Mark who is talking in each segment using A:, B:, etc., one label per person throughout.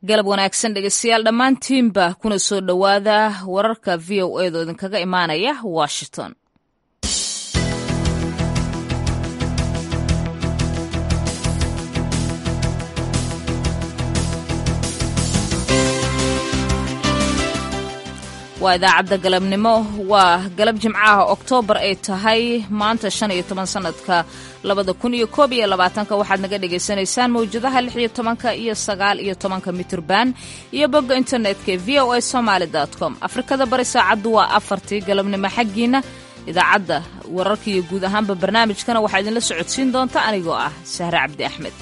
A: galab wanaagsan dhegeystayaal dhammaantiinba kuna soo dhowaada wararka v o edo idinkaga imaanaya washington waa idaacadda galabnimo waa galab jimcaha oktoobar ay tahay maanta shan iyo toban sanadka labada kun iyo koob iyo labaatanka waxaad naga dhagaysanaysaan mawjadaha lix iyo tobanka iyo sagaal iyo tobanka mitirban iyo bogga internetka v o a somaali com afrikada bari saacaddu waa afartii galabnimo xaggiina idaacadda wararka iyo guud ahaanba barnaamijkana waxaa idinla socodsiin doonta anigoo ah sahre cabdi axmed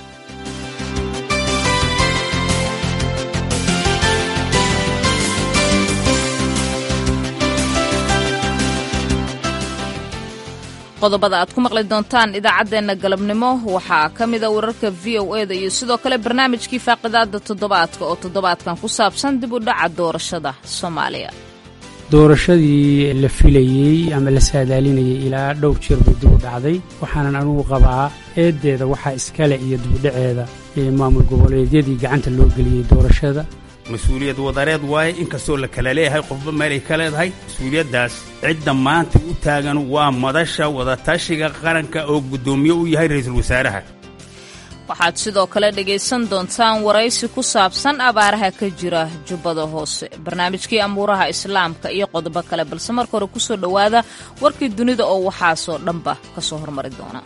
A: qodobada aad ku maqli doontaan idaacaddeenna galabnimo waxaa ka mida wararka v o eda iyo sidoo kale barnaamijkii faaqidaada toddobaadka oo toddobaadkan ku saabsan dib u dhaca doorashada soomaaliya
B: doorashadii la filayey ama la saadaalinayay ilaa dhowr jeer bay dib u dhacday waxaanan anugu qabaa eeddeeda waxaa iskale iyo dibudhaceeda ee maamul goboleedyadii gacanta loo geliyey doorashada
C: mas-uuliyad wadareed waaye inkastoo la kala leeyahay qofba meelay ka leedahay mas-uuliyaddaas cidda maanta u taagan waa madasha wadatashiga qaranka oo guddoomiye u yahay ra'iisul wasaaraha
A: waxaad sidoo kale dhegaysan doontaan waraysi ku saabsan abaaraha ka jira jubbada hoose barnaamijkii amuuraha islaamka iyo qodobo kale balse marka hore kusoo dhowaada warkii dunida oo waxaasoo dhanba ka soo hormari doona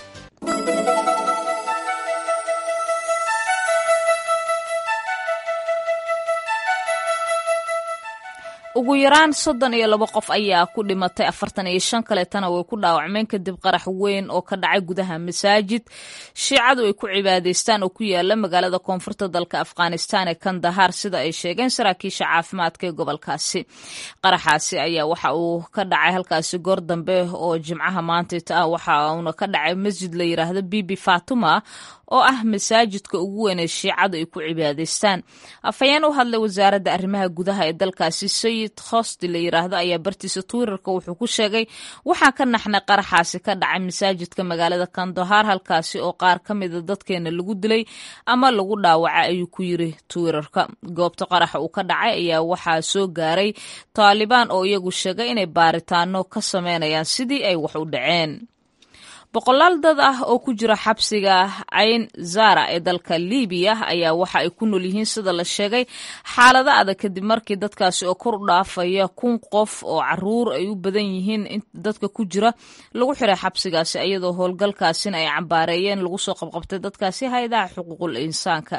A: ugu yaraan soddon iyo labo qof ayaa ku dhimatay afartan iyo shan kaleetana way ku dhaawacmeen kadib qarax weyn oo ka dhacay gudaha masaajid shiicadu ay ku cibaadaystaan oo ku yaala magaalada koonfurta dalka afghanistan ee kandahar sida ay sheegeen saraakiisha caafimaadka ee gobolkaasi qaraxaasi ayaa waxa uu ka dhacay halkaasi goor dambe oo jimcaha maantayta ah waxa uuna ka dhacay masjid la yiraahdo bibi fatuma oo ah masaajidka ugu weyn ee shiicadu ay ku cibaadaystaan afhayeen u hadlay wasaaradda arrimaha gudaha ee dalkaasi sayid khosti la yiraahdo ayaa bartiisa twitterka wuxuu ku sheegay waxaa ka naxnay qaraxaasi ka dhacay masaajidka magaalada kandahar halkaasi oo qaar ka mida dadkeena lagu dilay ama lagu dhaawacay ayuu ku yiri twitterka goobta qaraxa uu ka dhacay ayaa waxaa soo gaaray taalibaan oo iyagu sheegay inay baaritaano ka sameynayaan sidii ay wax u dhaceen boqolaal dad ah oo ku jira xabsiga cayn zara ee dalka libiya ayaa waxa ay ku nool yihiin sida la sheegay xaalado adag kadib markii dadkaasi oo kor u dhaafaya kun qof oo caruur ay u badan yihiin dadka ku jira lagu xiray xabsigaasi iyadoo howlgalkaasina ay cambaareeyeen lagu soo qabqabtay dadkaasi hay-adaha xuquuqul insaanka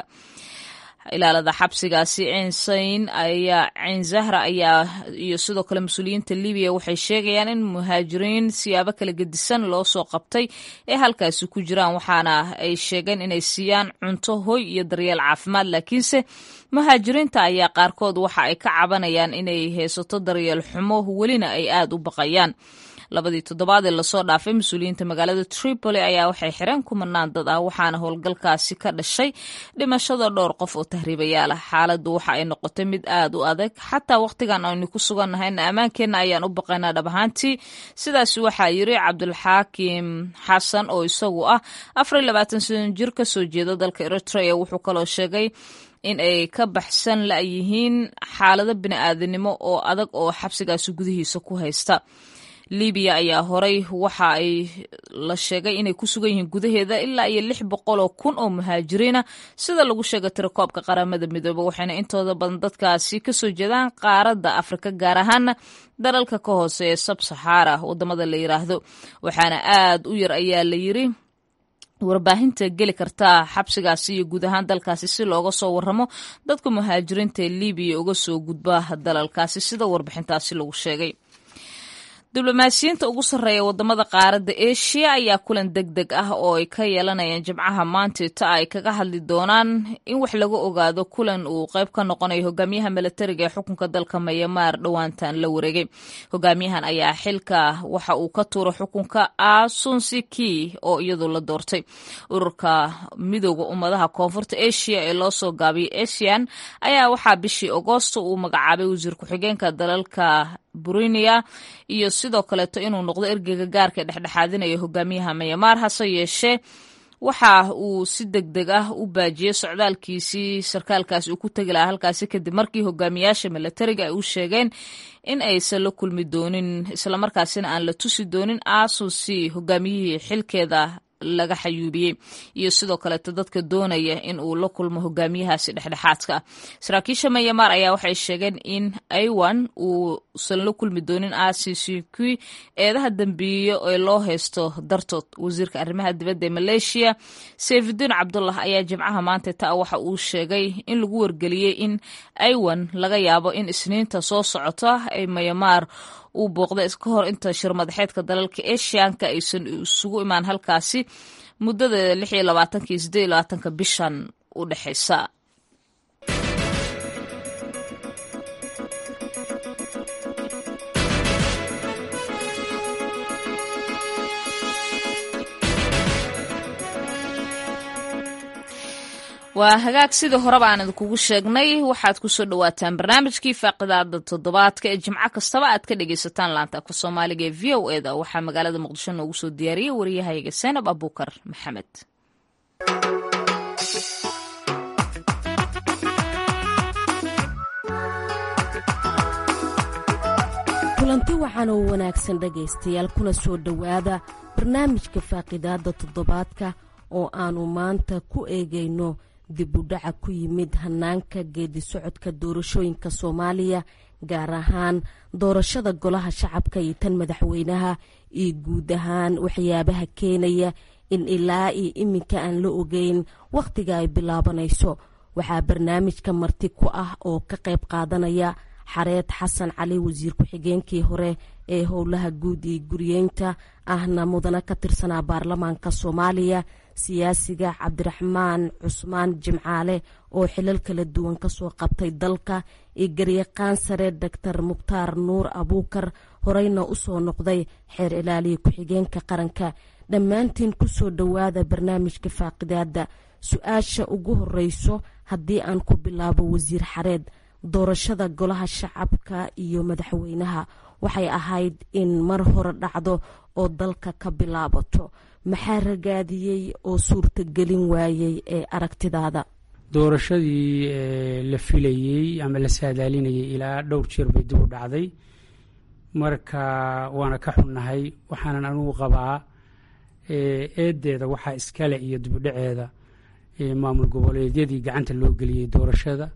A: ilaalada xabsigaasi ciinsayn ayaa ciin zahra ayaa iyo sidoo kale mas-uuliyiinta libiya waxay sheegayaan in muhaajiriin siyaabo kala gedisan loo soo qabtay ee halkaasi ku jiraan waxaana ay sheegeen inay siiyaan cunto hoy iyo daryeel caafimaad laakiinse muhaajiriinta ayaa qaarkood waxa ay ka cabanayaan inay haysato daryeel xumo welina ay aada u baqayaan labadii toddobaad ee lasoo dhaafay mas-uuliyiinta magaalada tripoli ayaa waxay xireen kumanaan dad ah waxaana howlgalkaasi ka dhashay dhimashada dhowr qof oo tahriibayaal ah xaaladdu waxa ay noqotay mid aada u adag xataa wakhtigan aynu ku sugannahayna ammaankeenna ayaan u baqaynaa dhab ahaantii sidaas waxaa yiri cabdulxaakim xasan oo isagu ah afar iyo labaatan sano jir ka soo jeeda dalka eritrea wuxuu kaloo sheegay in ay ka baxsan la-yihiin xaalado bini-aadanimo oo adag oo xabsigaasi gudihiisa ku haysta libiya ayaa horay waxa ay la sheegay inay ku sugan yihiin gudaheeda ilaa iyo lix boqol oo kun oo muhaajiriina sida lagu sheegay tirakoobka qaramada midoobe waxayna intooda badan dadkaasi kasoo jeedaan qaaradda afrika gaar ahaana dalalka ka hooseeya sab saxaara wadamada la yiraahdo waxaana aada u yar ayaa la yiri warbaahinta geli kartaa xabsigaasi iyo guud ahaan dalkaasi si looga soo waramo dadka muhaajiriinta ee libiya uga soo gudba dalalkaasi sida warbixintaasi lagu sheegay diblomaasiyiinta ugu sarreeya wadamada qaaradda eshiya ayaa kulan deg deg ah oo ay ka yeelanayaan jimcaha maantita ay kaga hadli doonaan in wax laga ogaado kulan uu qayb ka noqonayo hogaamiyaha milatariga ee xukunka dalka mayamaar dhowaantan la wareegay hogaamiyahan ayaa xilka waxa uu ka tuuro xukunka asunsiki oo iyadu la doortay ururka midooda ummadaha koonfurta asia ee loo soo gaabiyay asian ayaa waxaa bishii agoosto uu magacaabay wasiir ku-xigeenka dalalka burinia iyo sidoo kaleeto inuu noqdo ergeyga gaarka ee dhexdhexaadinaya hogaamiyaha mayamaar hase yeeshee waxa uu si deg deg ah u baajiyey socdaalkiisii sarkaalkaasi uu ku tegi lahaa halkaasi kadib markii hogaamiyaasha milatariga ay u sheegeen in aysan la kulmi doonin islamarkaasina aan la tusi doonin asusi hogaamiyihii xilkeeda laga xayuubiyey iyo sidoo kaleeto dadka doonaya in uu la kulmo hogaamiyahaasi dhexdhexaadka ah saraakiisha mayamaar ayaa waxay sheegeen in aiwan uusan la kulmi doonin acc eedaha dambiiyo ee loo haysto dartood wasiirka arrimaha dibadda ee maleeshiya sayfudiin cabdullah ayaa jimcaha maanta taa waxa uu sheegay in lagu wargeliyey in aiwan laga yaabo in isniinta soo socota ay mayamaar uu booqday ka hor inta shir madaxeedka dalalka eshiyanka aysan isugu imaan halkaasi muddada lix iyo labaatanka iyo siddeed iyo labaatanka bishan u dhexaysa waa hagaag sidii horeba aan idinkugu sheegnay waxaad kusoo dhawaataan barnaamijkii faaqidaada toddobaadka ee jimco kastaba aad ka dhegaysataan laanta afka soomaaliga ee v o eda waxaa magaalada muqdisho noogu soo diyaariyey wariyahayga seenab abuukar maxamed
D: kulanti waxaan oo wanaagsan dhegaystayaal kuna soo dhowaada barnaamijka faaqidaada toddobaadka oo aanu maanta ku eegayno dib u dhaca ku yimid hanaanka geedi socodka doorashooyinka soomaaliya gaar ahaan doorashada golaha shacabka iyo tan madaxweynaha iyo guud ahaan waxyaabaha keenaya in ilaa iyo iminka aan la ogeyn wakhtiga ay bilaabanayso waxaa barnaamijka marti ku ah oo ka qayb qaadanaya xareed xasan cali wasiir ku-xigeenkii hore ee howlaha guud iyo guriyeynta ahna mudana ka tirsanaa baarlamaanka soomaaliya siyaasiga cabdiraxmaan cusmaan jimcaale oo xilal kala duwan kasoo qabtay dalka iyo garyaqaan sare doctor mukhtaar nuur abuukar horeyna usoo noqday xeer ilaaliya ku-xigeenka qaranka dhammaantiin kusoo dhowaada barnaamijka faaqidaada su-aasha ugu horeyso haddii aan ku bilaabo wasiir xareed doorashada golaha shacabka iyo madaxweynaha waxay ahayd in mar hore dhacdo oo dalka ka bilaabato maxaa ragaadiyey oo suurtagelin waayey ee aragtidaada
B: doorashadii la filayey ama la saadaalinayay ilaa dhowr jeer bay dib u dhacday marka waana ka xunnahay waxaanan anugu qabaa eedeeda waxaa iskale iyo dibudhaceeda maamul goboleedyadii gacanta loo geliyey doorashada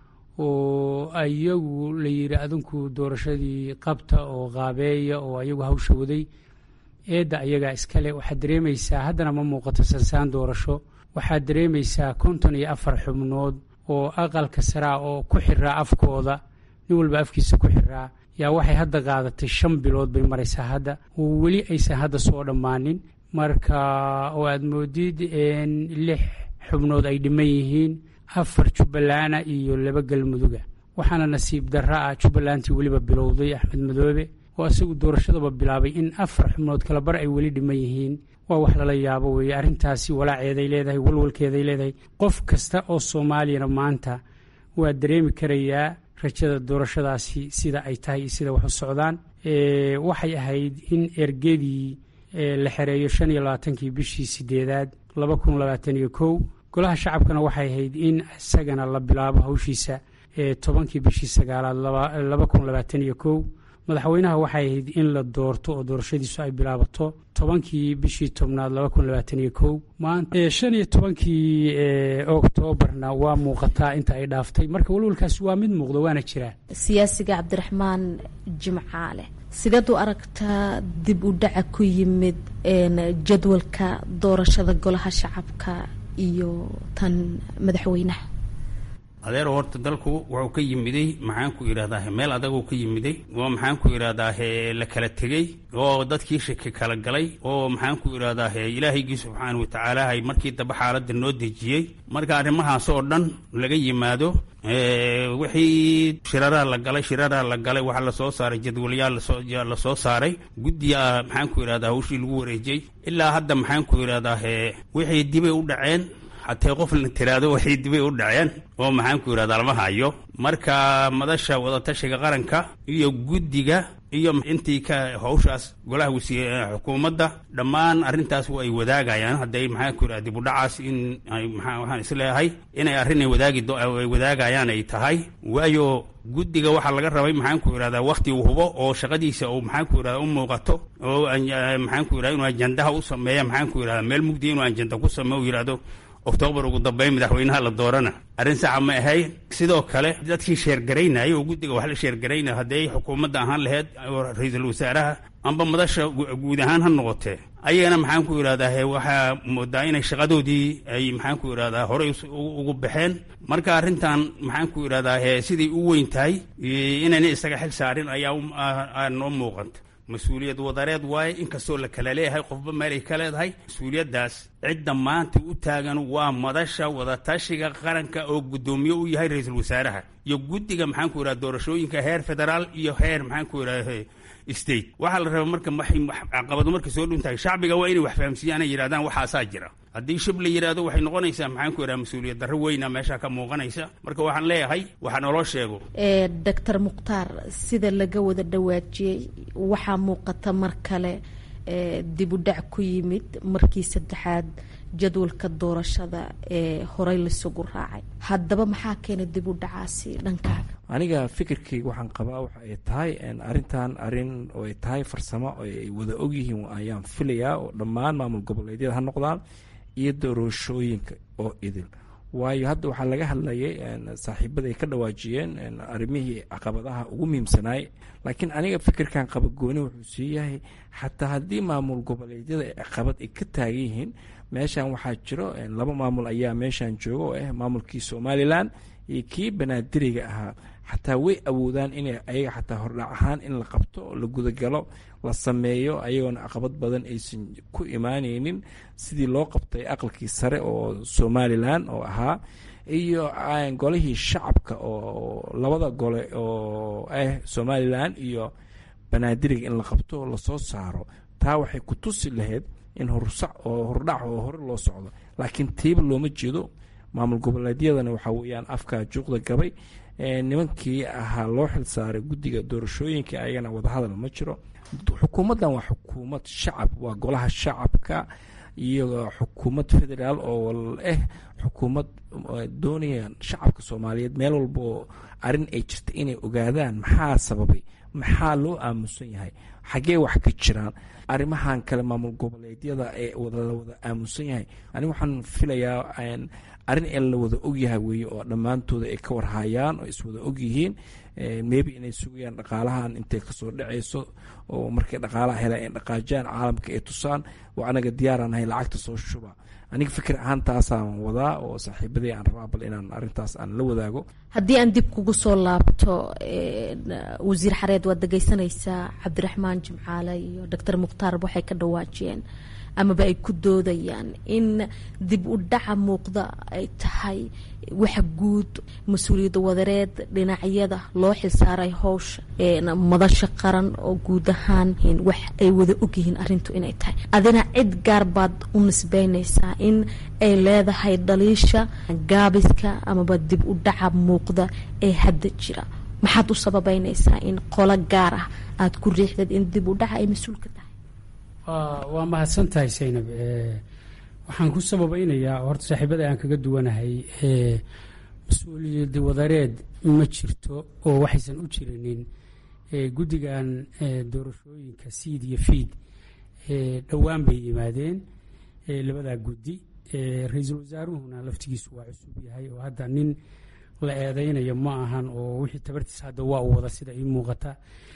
B: oo iyagu la yidhi adinku doorashadii qabta oo qaabeeya oo ayagu hawsha waday eedda ayagaa iskale waxaad dareemaysaa haddana ma muuqato sansaan doorasho waxaad dareemaysaa konton iyo afar xubnood oo aqalka saraa oo ku xiraa afkooda nin walba afkiisa ku xiraa yaa waxay hadda qaadatay shan bilood bay maraysaa hadda oo weli aysan hadda soo dhammaanin marka oo aad moodid lix xubnood ay dhiman yihiin afar jubballaana iyo laba galmuduga waxaana nasiib darra ah jubbalantii weliba bilowday axmed madoobe oo isagu doorashadaba bilaabay in afar xubnood kala bar ay weli dhiman yihiin waa wax lala yaabo weeye arrintaasi walaaceeday leedahay walwalkeeday leedahay qof kasta oo soomaaliyana maanta waa dareemi karayaa rajada doorashadaasi sida ay tahay iyo sida wax u socdaan waxay ahayd in ergedii la xereeyo shan iyo labaatankii bishii sideedaad laba kun labaatan iyo kow golaha shacabkana waxay ahayd in isagana la bilaabo hawshiisa tobankii bishii sagaalaad laba kun labaatan iyo kow madaxweynaha waxay ahayd in la doorto oo doorashadiisu ay bilaabato tobankii bishii tobnaad laba kun labaatan iyo kow maanta shan iyo tobankii oktoobarna waa muuqataa inta ay dhaaftay marka walwalkaasi waa mid muuqda waana jiraa
D: siyaasiga cabdiraxmaan jimcaale sideed u aragtaa dib u dhaca ku yimid jadwalka doorashada golaha shacabka iyo tan madaxweynaha
C: adeero horta dalku wuxuu ka yimiday maxaan ku idhahdaa meel adaguu ka yimiday oo maxaan ku idhahdaa la kala tegey oo dadkii shaki kala galay oo maxaan ku idhahdaa ilaahaygi subxaana watacaala markii dambe xaaladda noo dejiyey marka arrimahaas oo dhan laga yimaado wixii shiraraa la galay shiraraa la galay waxaa lasoo saaray jadwalyaal lasoo saaray guddiga maxaan ku idhahdaa hawshii lagu wareejiyey ilaa hadda maxaan ku idhahdaa wixii dibay u dhaceen hatee qof la tiraado waxay dibay u dhaceen oo maxaan ku idhahdaa lama hayo marka madasha wadatashiga qaranka iyo guddiga iyo intii ka hawshaas golaha wasiir xukuumadda dhammaan arrintaas ay wadaagayaan hadday maxaa ku yidhaha dibudhacaas in ay maxaa waxaan isleeyahay inay arrin ay wadaagi ay wadaagayaan ay tahay waayo guddiga waxaa laga rabay maxaan ku yidhahdaa wakti uu hubo oo shaqadiisa uu maxaan ku yidhahda u muuqato oo maxaan ku yidhahda inuu ajandaha u sameeya maxaan ku yidhahda meel mugdiya inuu ajanda ku sameeyo u yidhahdo oktoobar ugu dambeyn madaxweynaha la doorana arrin saxa ma ahayn sidoo kale dadkii sheergaraynaya oo guddiga wax la sheergaraynaya hadday xukuumadda ahaan laheyd ra-iisul wasaaraha amba madasha guud ahaan ha noqotee ayagana maxaan ku yidhahdaa waxaa moodaa inay shaqadoodii ay maxaan ku yidhahdaa horey ugu baxeen marka arrintan maxaan ku yidhahdaa siday u weyn tahay inayna isaga xil saarin ayaa noo muuqanta mas-uuliyad wadareed waaye inkastoo la kala leeyahay qofba meel ay ka leedahay mas-uuliyaddaas cidda maanta u taagan waa madasha wadatashiga qaranka oo guddoomiye u yahay ra-iisul wasaaraha iyo guddiga maxaan ku yidhahda doorashooyinka heer federaal iyo heer maxaan ku yidhahda state waxaa la rabaa marka waxay caqabado markay soo dhuntahay shacbiga waa inay wax fahamsiiyaan ay yidhahdaan waxaasaa jira haddii shib la yidhahdo waxay noqonaysaa maxaan ku yidhaha mas-uuliyad darro weyna meesha ka muuqanaysa marka waxaan leeyahay waxaa naloo sheego
D: doctor mukhtaar sida laga wada dhawaajiyey waxaa muuqata mar kale dib u dhac ku yimid markii saddexaad jadwalka doorashada ee horey laisugu raacay haddaba maxaa keena dib u dhacaasi dhankaaga
E: aniga fikirkayga waxaan qabaa waxa ay tahay arrintan arrin oo ay tahay farsamo oo ay wada ogyihiin ayaan filayaa oo dhammaan maamul goboleedyada ha noqdaan iyo doorashooyinka oo idil waayo hadda waxaa laga hadlayay saaxiibaday ka dhawaajiyeen arrimihii caqabadaha ugu muhiimsanaay laakiin aniga fikirkan qabagooni wuxuu sii yahay xataa haddii maamul goboleedyada caqabad ay ka taagan yihiin meeshan waxaa jiro laba maamul ayaa meeshan jooga oo ah maamulkii somalilan iyo kii banaadiriga ahaa xataa way awoodaan in ayaga xataa hordhac ahaan in la qabto la gudagalo la sameeyo ayagoona caqabad badan aysan ku imaaneynin sidii loo qabtay aqalkii sare oo somalilan oo ahaa iyo golihii shacabka oo labada gole oo ah somalilan iyo banaadiriga in la qabto lasoo saaro taa waxay ku tusi lahayd in horsac oo hordhac oo hore loo socdo laakiin tiiba looma jeedo maamul goboleedyadana waxaa weeyaan afkaa juuqda gabay nimankii ahaa loo xil saaray guddiga doorashooyinka ayagana wadahadal ma jiro xukuumaddan waa xukuumad shacab waa golaha shacabka iyo xukuumad federaal oo ah xukuumad doonaya shacabka soomaaliyeed meel walba oo arrin ay jirta inay ogaadaan maxaa sababay maxaa loo aamusan yahay xaggee wax ka jiraan arrimahan kale maamul goboleedyada ee la wada aamusan yahay aniga waxaan filayaa arrin ee la wada ogyahay weeye oo dhammaantooda ay ka warhayaan oo iswada ogyihiin maybe inay sugayaan dhaqaalahan intay kasoo dhacayso oo markay dhaqaalaha helaan ay dhaqaajaan caalamka ay tusaan oo anaga diyaaraan ahay lacagta soo shuba aniga fikir ahaan taasaan wadaa oo saaxiibadii aan rabaa bal inaan arrintaas aan la wadaago
D: haddii aan dib kugu soo laabto wasiir xareed waad dhegeysanaysaa cabdiraxmaan jimcaale iyo doctor mukhtaar waxay ka dhawaajiyeen amaba ay ku doodayaan in dib u dhaca muuqda ay tahay waxa guud mas-uuliyadda wadareed dhinacyada loo xilsaaray howsha madasha qaran oo guud ahaan wax ay wada ogyihiin arintu inay tahay adina cid gaar baad u nisbeynaysaa in ay leedahay dhaliisha gaabiska amaba dib u dhaca muuqda ee hadda jira maxaad u sababeynaysaa in qolo gaar ah aada ku riixdad in dib u dhaca ay mas-uul ka tahay
B: waa mahadsan tahay saynab waxaan ku sababeynayaa horta saaxiibada aan kaga duwanahay mas-uuliyadda wadareed ma jirto oo waxaysan u jirinin guddigan doorashooyinka siid iyo fiid dhowaan bay yimaadeen labadaa guddi ra-iisul wasaaruhuna laftigiisu waa cusub yahay oo hadda nin la eedeynayo ma ahan oo wixii tabartiis hadda waa u wada sida ii muuqata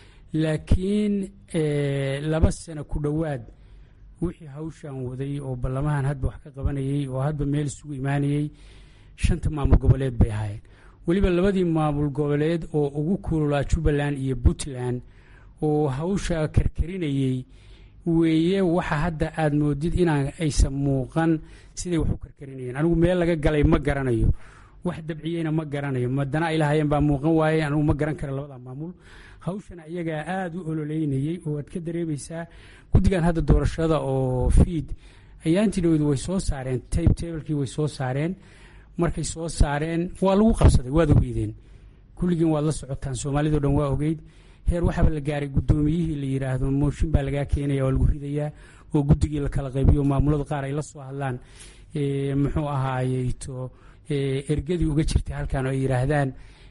B: laakiin laba sano ku dhowaad wixii hawshan waday oo ballamahan hadba wax ka qabanayay oo hadba meel isugu imaanayey shanta maamul goboleed bay ahaayeen weliba labadii maamul goboleed oo ugu kululaa jubbaland iyo puntland oo hawsha karkarinayey weeye waxa hadda aada moodid inaan aysan muuqan siday wax u karkarinayeen anigu meel laga galay ma garanayo wax dabciyeyna ma garanayo madana ay lahaayeen baa muuqan waaye anigu ma garan kara labada maamul hawshana iyagaa aada u ololeynayey oo aad ka dareemaysaa guddigan hadda doorashada oo fiid ayaantiidhowdu way soo saareen tabe tablekii way soo saareen markay soo saareen waa lagu qabsaday waad ogeydeen kulligiin waad la socotaan soomaalidao dhan waa ogeyd heer waxaaba la gaaray guddoomiyihii la yidhaahdo mooshin baa lagaa keenaya waa lagu ridayaa oo guddigii la kala qaybiyo maamulada qaar ay la soo hadlaan muxuu ahaayeyto ergadii uga jirtay halkan oo ay yidhaahdaan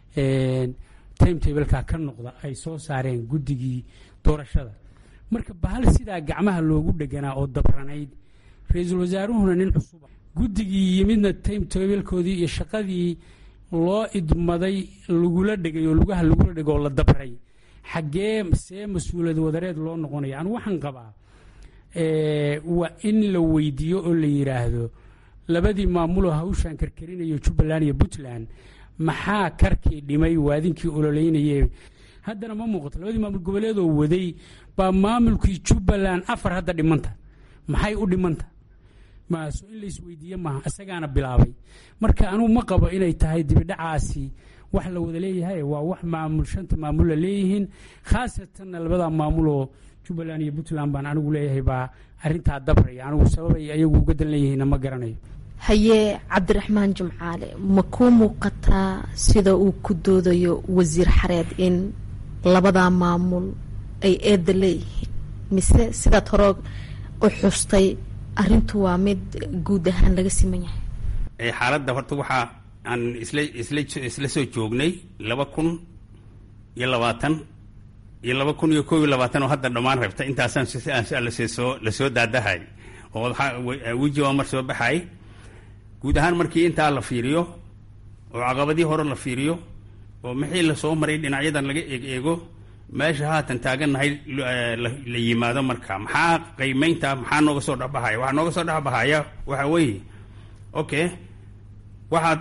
B: timetableka ka noqda ay soo saareen guddigii doorashada marka bahal sidaa gacmaha loogu dheganaa oo dabranayd ra-iisul wasaaruhuna nin cusuba guddigii yimidna timetablekoodii iyo shaqadii loo idmaday lagula dhegay oo lugaha lagula dhego oo la dabray xaggee see mas-uuliyad wadareed loo noqonaya anu waxaan qabaa waa in la weydiiyo oo la yidhaahdo labadii maamuloo hawshaan karkarinayo jubbaland iyo puntland maxaa karkii dhimay waadinkii ololeynayee haddana ma muuqato labadii maamul goboleedoo waday baa maamulkii jubbaland afar hadda dhimanta maxay u dhimanta maaso in laisweydiiye maaha isagaana bilaabay marka anugu ma qabo inay tahay dibidhacaasi wax la wada leeyahay waa wax maamul shanta maamulla leeyihiin khaasatanna labadaa maamuloo jubbaland iyo puntland baan anigu leeyahay baa arintaa dabraya anigu sababay ayagu uga dan leeyihiinna ma garanayo
D: haye cabdiraxmaan jimcaale ma kuu muuqataa sida uu ku doodayo wasiir xareed in labadaa maamul ay eedda leeyihiin mise sidaad hore u xustay arrintu waa mid guud ahaan laga siman yahay
C: xaaladda horta waxaa aan isla isla isla soo joognay laba kun iyo labaatan iyo laba kun iyo kob iyo labaatan oo hadda dhammaan rabta intaasaan lasoo lasoo daadahay oo weji waa mar soo baxay guud ahaan markii intaa la fiiriyo oo caqabadii hore la fiiriyo oo maxii lasoo maray dhinacyadan laga eeg eego meesha haatan taagannahay la yimaado marka maxaa qiimeynta maxaa nooga soo dhexbahaya waxaa nooga soo dhexbahaya waxa weeye okay waxaad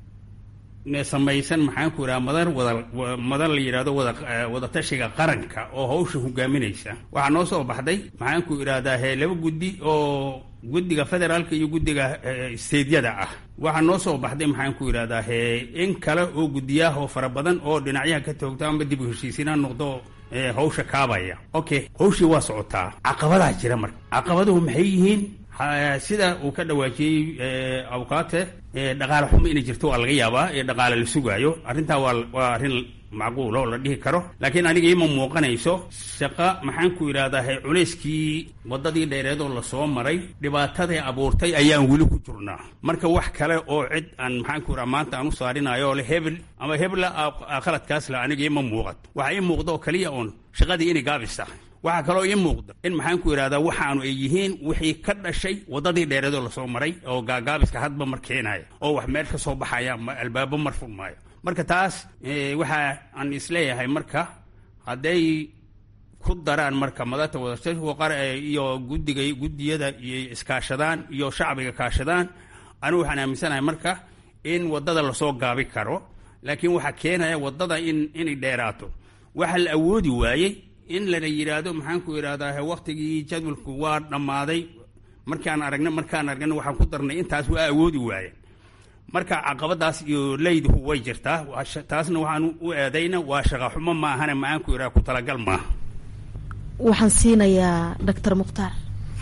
C: samaysan maxaan ku idhaha madar wada madar la yidhahdo wada wadatashiga qaranka oo hawsha hogaaminaysa waxaa noo soo baxday maxaan ku idhahdaa he laba guddi oo guddiga federaalka iyo guddiga steydyada ah waxaa noo soo baxday maxaan ku idhahdaa he in kale oo guddiyaah oo fara badan oo dhinacyaha ka toogta amba dib u heshiisiinaa noqdo hawsha kaabaya okay hawshii waa socotaa caqabadaa jira marka caqabaduhu maxay yihiin sida uu ka dhawaajiyey awkaate dhaqaale xumo inay jirto waa laga yaabaa ee dhaqaale la sugaayo arrintaa waa waa arrin macquul oo la dhihi karo laakiin aniga ima muuqanayso shaqa maxaan ku idhahdaa he culayskii waddadii dheereed oo lasoo maray dhibaataday abuurtay ayaan weli ku jirnaa marka wax kale oo cid aan maxaan ku idhaha maanta aan u saarinayo oo le hebel ama hebla khaladkaas le aniga ima muuqato waxa ii muuqda oo keliya oon shaqadii inay gaabis tahay waxaa kaloo ii muuqda in maxaan ku idhahdaa waxaanu ay yihiin wixii ka dhashay waddadii dheereedoo lasoo maray oo gaagaabiska hadba mar keenaya oo wax meel ka soo baxaya albaabo mar furmaayo marka taas waxa aan isleeyahay marka hadday ku daraan marka madata wadata iyo guddiga guddiyada iyo iskaashadaan iyo shacbiga kaashadaan anigu waxaan aaminsanahay marka in waddada lasoo gaabi karo laakiin waxaa keenaya waddada in inay dheeraato waxa la awoodi waayey in lana yidhaahdo maxaan ku idhahdaa waktigii jadwalku waa dhammaaday markaan aragna markaan aragna waxaan ku darnay intaas waa awoodi waayeen marka caqabadaas iyo leyduhu way jirtaa taasna waxaan u eedayna waa shaqaxumo ma ahane maxaan ku idhaha ku talagal maaha
D: waxaan siinayaa doctor mukhtaar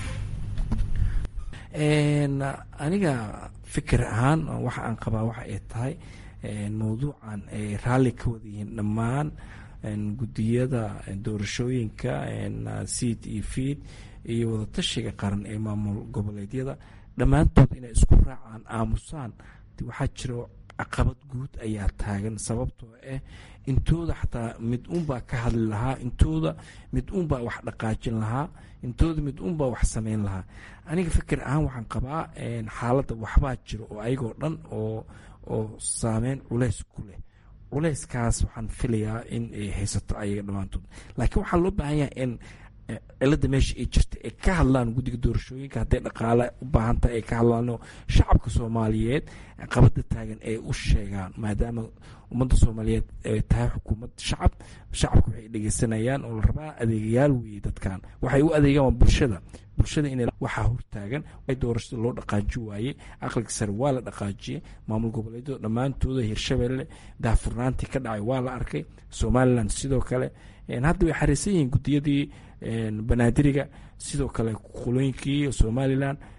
E: aniga fikir ahaan waxa aan qabaa waxa ay tahay mawduucan ay raalli ka wada yihiin dhammaan guddiyada doorashooyinka seed iyo feed iyo wadatashiga qaran ee maamul goboleedyada dhammaantood inay isku raacaan aamusaan waxaa jiro caqabad guud ayaa taagan sababtoo ah intooda xataa mid unbaa ka hadli lahaa intooda mid unbaa wax dhaqaajin lahaa intooda mid unbaa wax sameyn lahaa aniga fikir ahaan waxaan qabaa xaaladda waxbaa jiro oo ayagoo dhan oo oo saameyn culeys ku leh culeyskaas waxaan filayaa in ay haysato ayaga dhammaantood laakiin waxaa loo baahan yahay in cilada meesha ay jirta ay ka hadlaan guddiga doorashooyinka hadday dhaqaale u baahan tahay ay ka hadlaan oo shacabka soomaaliyeed qabada taagan ay u sheegaan maadaama ummadda soomaaliyeed ay tahay xukuumad shacab shacabka waxay dhegeysanayaan oo la rabaa adeegayaal weeye dadkan waxay u adeegaan waa bulshada bulshada in waxaa hortaagan doorashada loo dhaqaaji waayey aqliga sare waa la dhaqaajiyey maamul goboleedyada dhammaantooda hirshabelle daahfurnaantii ka dhacay waa la arkay somalilan sidoo kale hadda way xariisan yihiin guddiyadii banaadiriga sidoo kale qulooyinkii somalilan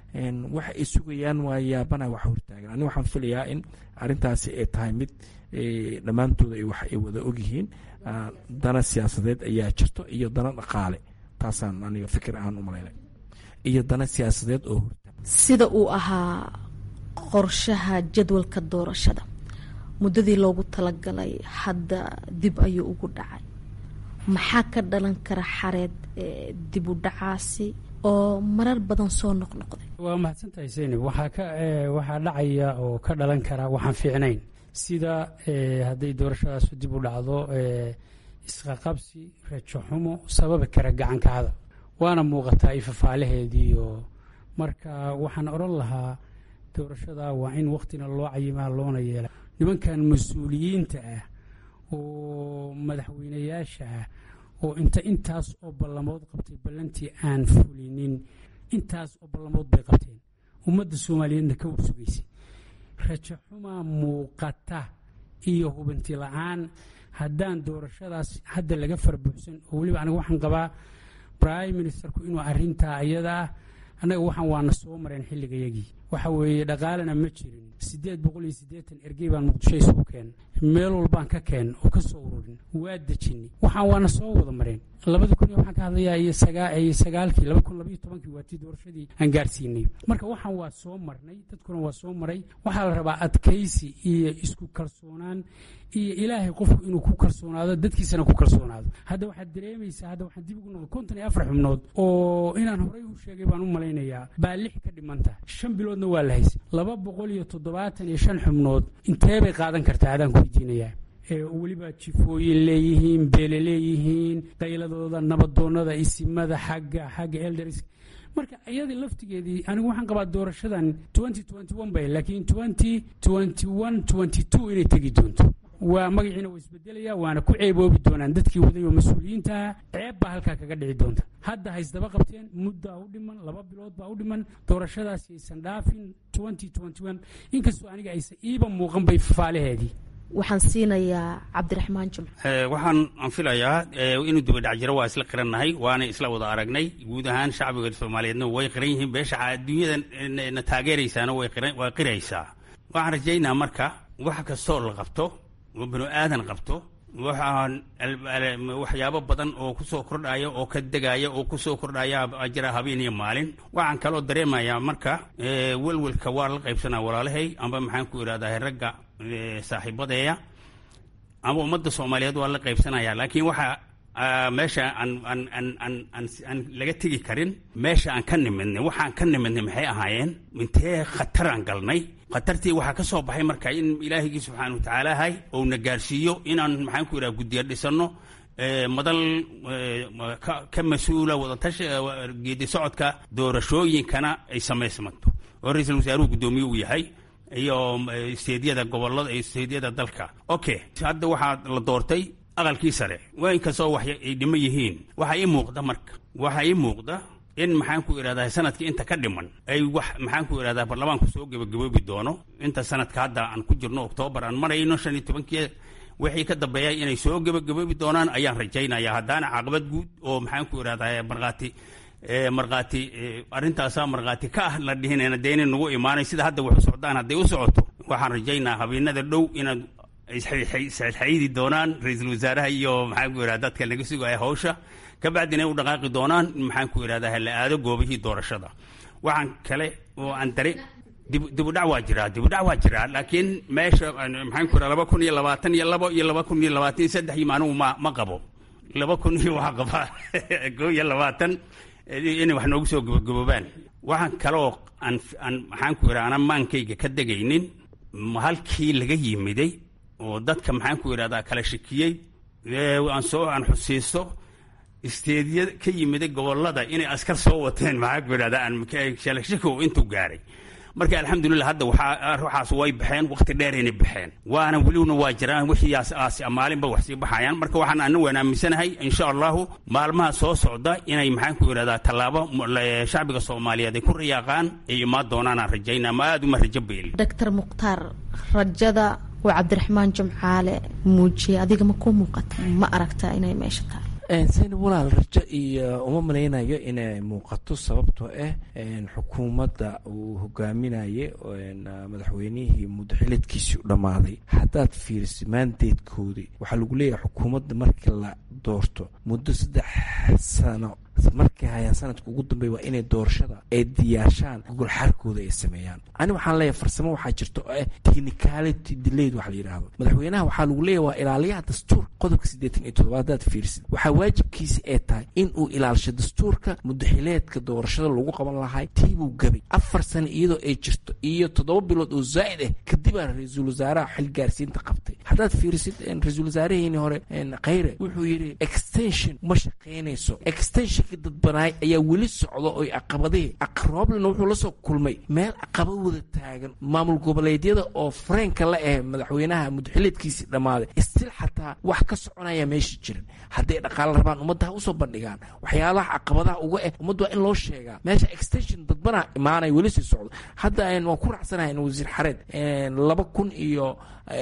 E: waxa ay sugayaan waa yaabana wax hortaagan ani waxaan filayaa in arintaasi ay tahay mid dhammaantooda wax ay wada ogyihiin dana siyaasadeed ayaa jirto iyo dana dhaqaale taasaan aniga fikir ahaan u malaynay iyo dana siyaasadeed oo hortaagan
D: sida uu ahaa qorshaha jadwalka doorashada muddadii loogu talagalay hadda dib ayuu ugu dhacay maxaa ka dhalan kara xareed dib u dhacaasi oo marar badan soo noqnoqday
B: waa mahadsantahay seynab waxaa ka waxaa dhacaya oo ka dhalan kara waxaan fiicnayn sida hadday doorashadaasu dib u dhacdo isqaqabsi rajo xumo sababi kara gacanka hadal waana muuqataa ifafaalaheediiyo marka waxaan odhan lahaa doorashada waa in waktina loo cayimaa loona yeela nimankan mas-uuliyiinta ah oo madaxweynayaasha ah oo inta intaas oo ballamood qabtay ballantii aan fulinin intaas oo ballamood bay qabteen ummadda soomaaliyeedna ka warsugaysay rajo xumaa muuqata iyo hubanti la-aan haddaan doorashadaas hadda laga farbuuxsan oo weliba aniga waxaan qabaa prime ministerku inuu arintaa ayada ah annaga waxaan waana soo mareen xilligayagii waxa weeye dhaqaalena ma jirin siddeed boqol iyo siddeetan ergey baan muqdisho isugu keen meel walbaan ka keen oo ka soo ururin waa dejinay waxaan waana soo wada mareen labada kun iyo waxaan ka hadlayaa iyo sagaa iyo sagaalkii laba kun labaiyo tobankii waa tii doorashadii aan gaarsiinay marka waxaan waa soo marnay dadkuna waa soo maray waxaa la rabaa adkaysi iyo isku kalsoonaan iyo ilaahay qofku inuu ku kalsoonaado dadkiisana ku kalsoonaado hadda waxaad dareemaysaa hadda waxaan dib ugu noqday konton iyo afar xubnood oo inaan horey u sheegay baan u malaynayaa baa lix ka dhimanta shan biloodna waa la haysay laba boqol iyo toddobaatan iyo shan xubnood intee bay qaadan kartaa adaan ku weydiinayaa weliba jifooyin leeyihiin beele leeyihiin qayladooda nabadoonada isimada xagga xagga elders marka iyada laftigeedii anigu waxaan qabaa doorashadan bay laakiin inay tegi doonto waa magaciina waa isbedelaya waana ku ceeboobi doonaan dadkii waday oo mas-uuliyiintaha ceeb baa halkaa kaga dhici doonta hadda haysdaba qabteen muddaa u dhiman laba bilood baa u dhiman doorashadaasi aysan dhaafin inkastoo aniga aysan iiba muuqan bay fafaalaheedii
D: waxaan siinayaa cabdiraxmaan jimco
C: waxaan aan filayaa inuu dibadhac jiro waa isla qirannahay waana isla wada aragnay guud ahaan shacbiga soomaaliyeedna way qiran yihiin beesha adduunyada na taageeraysaana way qiraysaa waxaan rajaynaa marka wax kastoo la qabto oo binu aadan qabto waxaan waxyaabo badan oo kusoo kordhaya oo ka degaya oo kusoo kordhaya jira habeen iyo maalin waxaan kaloo dareemayaa marka welwelka waa la qaybsanaa walaalahay amba maxaan ku idhahdaa ragga saaxiibadeeya ama ummadda soomaaliyeed waa la qaybsanaya laakiin waxa meesha aan aan aan aan aan aan laga tegi karin meesha aan ka nimidnay waxaan ka nimidnay maxay ahaayeen intee khataraan galnay khatartii waxaa ka soo baxay marka in ilaahigii subxaana wa tacaala ahay ou na gaarsiiyo inaan maxaan ku idhaha guddiya dhisanno madal ka mas-uula wadatashi geedi socodka doorashooyinkana ay samaysmanto oo ra-iisul wasaaruhu guddoomiye uu yahay iyo isteedyada gobolada iyo isteedyada dalka okay hadda waxaa la doortay aqalkii sare waa inkastoo wax ay dhimo yihiin waxaa ii muuqda marka waxaa ii muuqda in maxaan ku idhahdaa sanadkii inta ka dhiman ay wax maxaan ku idhahdaa baarlamaanku soo gebagaboobi doono inta sanadka hadda aan ku jirno oktoobar aan marayno shan iyo tobankii wixii ka dambeeya inay soo gebagaboobi doonaan ayaan rajaynaya haddaana caqabad guud oo maxaan ku idhahdaa markhaati markhaati arrintaasaa markhaati ka ah la dhihinayna dee inay nagu imaanay sida hadda wax u socdaan hadday u socoto waxaan rajaynaa habeenada dhow inaad isxaydi doonaan ra-iisul wasaaraha iyo maxaan ku idhahda dadka laga sugaya hawsha kabacdina u dhaqaaqi doonaan maxaan ku idhahdaa la aado goobihii doorashada waxaan kale oo aan dare dibudhac waa jiraa dibudhac waa jiraa laakiin meesha maxaan ku idhahda laba kun iyo labaatan iyo labo iyo laba kun iyo labaatan iyo saddex iyo maanuhu ma ma qabo laba kun iyo waxaa qabaa koo iyo labaatan inay wax noogu soo gabagaboobaan waxaan kaloo aan aan maxaan ku idhaha anaan maankayga ka degaynin halkii laga yimiday oo dadka maxaan ku idhahdaa kala shakiyey aan soo aan xusiisto isteedya ka yimiday gobolada inay askar soo wateen maxaan ku idhahdaa aan shalashako intuu gaaray marka alxamdulilah hadda waxaa ruuxaas way baxeen waqti dheer inay baxeen waana welina waa jiraan wixiiaas aas maalinba wax sii baxayaan marka waxaan ana waan aaminsanahay insha allahu maalmaha soo socda inay maxaan ku idhahdaa tallaabo shacbiga soomaaliyeed ay ku riyaaqaan ay imaan doonaan aan rajaynaa ma aada uma rajo beeli
D: doctor mukhtaar rajada oo cabdiraxmaan jimcaale muujiyey adiga ma ku muuqata ma aragtaa inay meesha tahay
E: sayna walaal rajo iyo uma malaynayo inay muuqato sababtoo ah xukuumadda uu hogaaminayay madaxweynihii muddaxileedkiisii u dhammaaday haddaad fiiriso maandeedkoodii waxaa lagu leeyahay xukuumadda markii la doorto muddo saddex sano markay hayaan sanadka ugu dambeeya waa inay doorashada ay diyaarshaan gogolxaarkooda ay sameeyaan ani waxaan leeyahay farsamo waxaa jirta oo ah technicality delayed waxa la yidhaahdo madaxweynaha waxaa lagu leeyahay waa ilaaliyaha dastuur qodobka siddeetan iyo toddobaad hadaad fiirisid waxaa waajibkiisi ay tahay in uu ilaalisho dastuurka muddaxileedka doorashada lagu qaban lahay tiibuu gabay afar sano iyadoo ay jirto iyo toddoba bilood oo zaa'id ah kadibaa ra-iisul wasaaraha xil gaarsiinta qabtay haddaad fiirisid ra-iisul wasaaraheeni hore khayre wuxuu yidhi extension ma shaqaynayso extension dadbanaay ayaa weli socda oy caqabadihii aqrooblina wuxuu la soo kulmay meel caqaba wada taagan maamul goboleedyada oo fareenka la ah madaxweynaha muddaxileedkiisii dhammaaday istil xataa wax ka soconaya meesha jiran hadday dhaqaalo rabaan ummadda ha usoo bandhigaan waxyaalaha caqabadaha uga ah ummadda waa in loo sheegaa meesha extension dadbanaa imaanay weli sii socdo hadda waan ku raacsanahay wasiir xareed laba kun iyo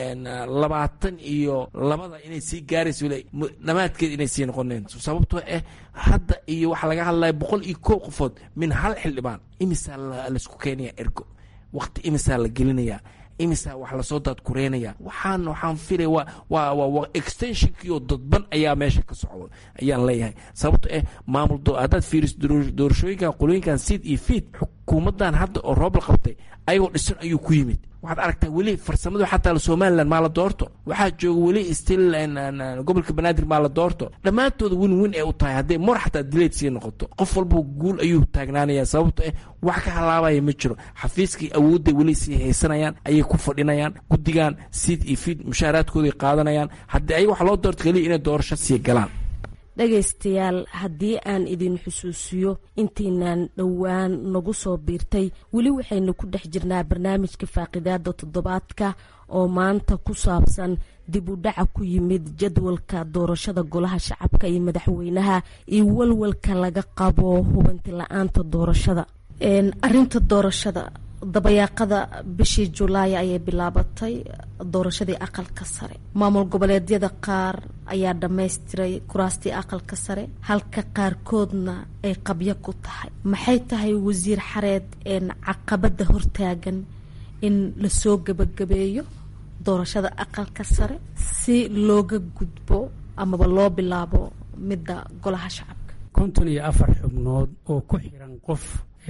E: labaatan iyo labada inay sii gaarayso dhammaadkeed inay sii noqoneen sababtoo ah hadda iyo waxaa laga hadlaya boqol iyo kow qofood min hal xildhibaan imisaa laisku keenaya ergo waqti imisaa la gelinaya imisaa wax lasoo daadkureynaya waxaan waxaan filaya waa waa waa extensionkiioo dadban ayaa meesha ka socda ayaan leeyahay sababto ah maamul haddaad fiiriso doorashooyinkan qolooyinkan seed iyo feed xukuumaddan hadda oo roob la qabtay ayagoo dhisan ayuu ku yimid waxaad aragtaa weli farsamadu xataa somalilan maa la doorto waxaa jooga weli still gobolka banaadir maa la doorto dhammaantooda win win ay u tahay hadday mor xataa dileed sii noqoto qof walba guul ayuu taagnaanaya sababto ah wax ka halaabaya ma jiro xafiiskii awoodday weli sii haysanayaan ayay ku fadhinayaan guddigan siid iyo fiid mushaaraadkooday qaadanayaan haddii ayaga wax loo doorto keliya inay doorasho sii galaan
D: dhegaystayaal haddii aan idin xusuusiyo intiinaan dhowaan nagu soo biirtay weli waxaynu ku dhex jirnaa barnaamijka faaqidaada toddobaadka oo maanta ku saabsan dib u dhaca ku yimid jadwalka doorashada golaha shacabka iyo madaxweynaha iyo walwalka laga qabo hubanti la-aanta doorashada arinta doorashada dabayaaqada bishii julaay ayay bilaabatay doorashadii aqalka sare maamul goboleedyada qaar ayaa dhammaystiray kuraastii aqalka sare halka qaarkoodna ay qabyo ku tahay maxay tahay wasiir xareed caqabada hortaagan in lasoo gabagabeeyo doorashada aqalka sare si looga gudbo amaba loo bilaabo midda golaha shacabka
B: konton iyo afar xubnood oo ku xiran qof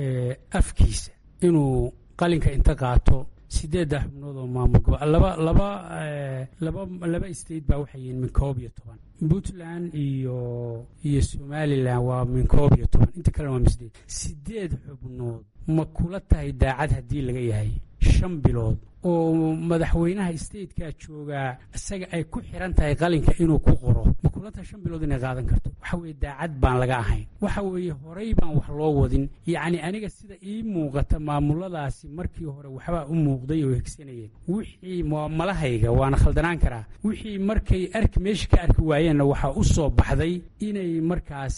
B: afkiisa inuu qalinka inta qaato sideedda xubnood oo maamul gobo laba laba laba laba state baa waxay yihiin min koob iyo toban puntland iyo iyo somalilan waa min koob iyo toban inta kalena waa misdeed sideed xubnood ma kula tahay daacad haddii laga yahay shan bilood oo madaxweynaha statekaa joogaa isaga ay ku xiran tahay qalinka inuu ku qoro ma kula tahay shan bilood inay qaadan karto waxa weeye daacad baan laga ahayn waxa weeye horey baan wax loo wadin yacni aniga sida ii muuqata maamuladaasi markii hore waxbaa u muuqday oo hegsanayeen wixii malahayga waana khaldanaan karaa wixii markay arki meesha ka arki waayeenna waxaa u soo baxday inay markaas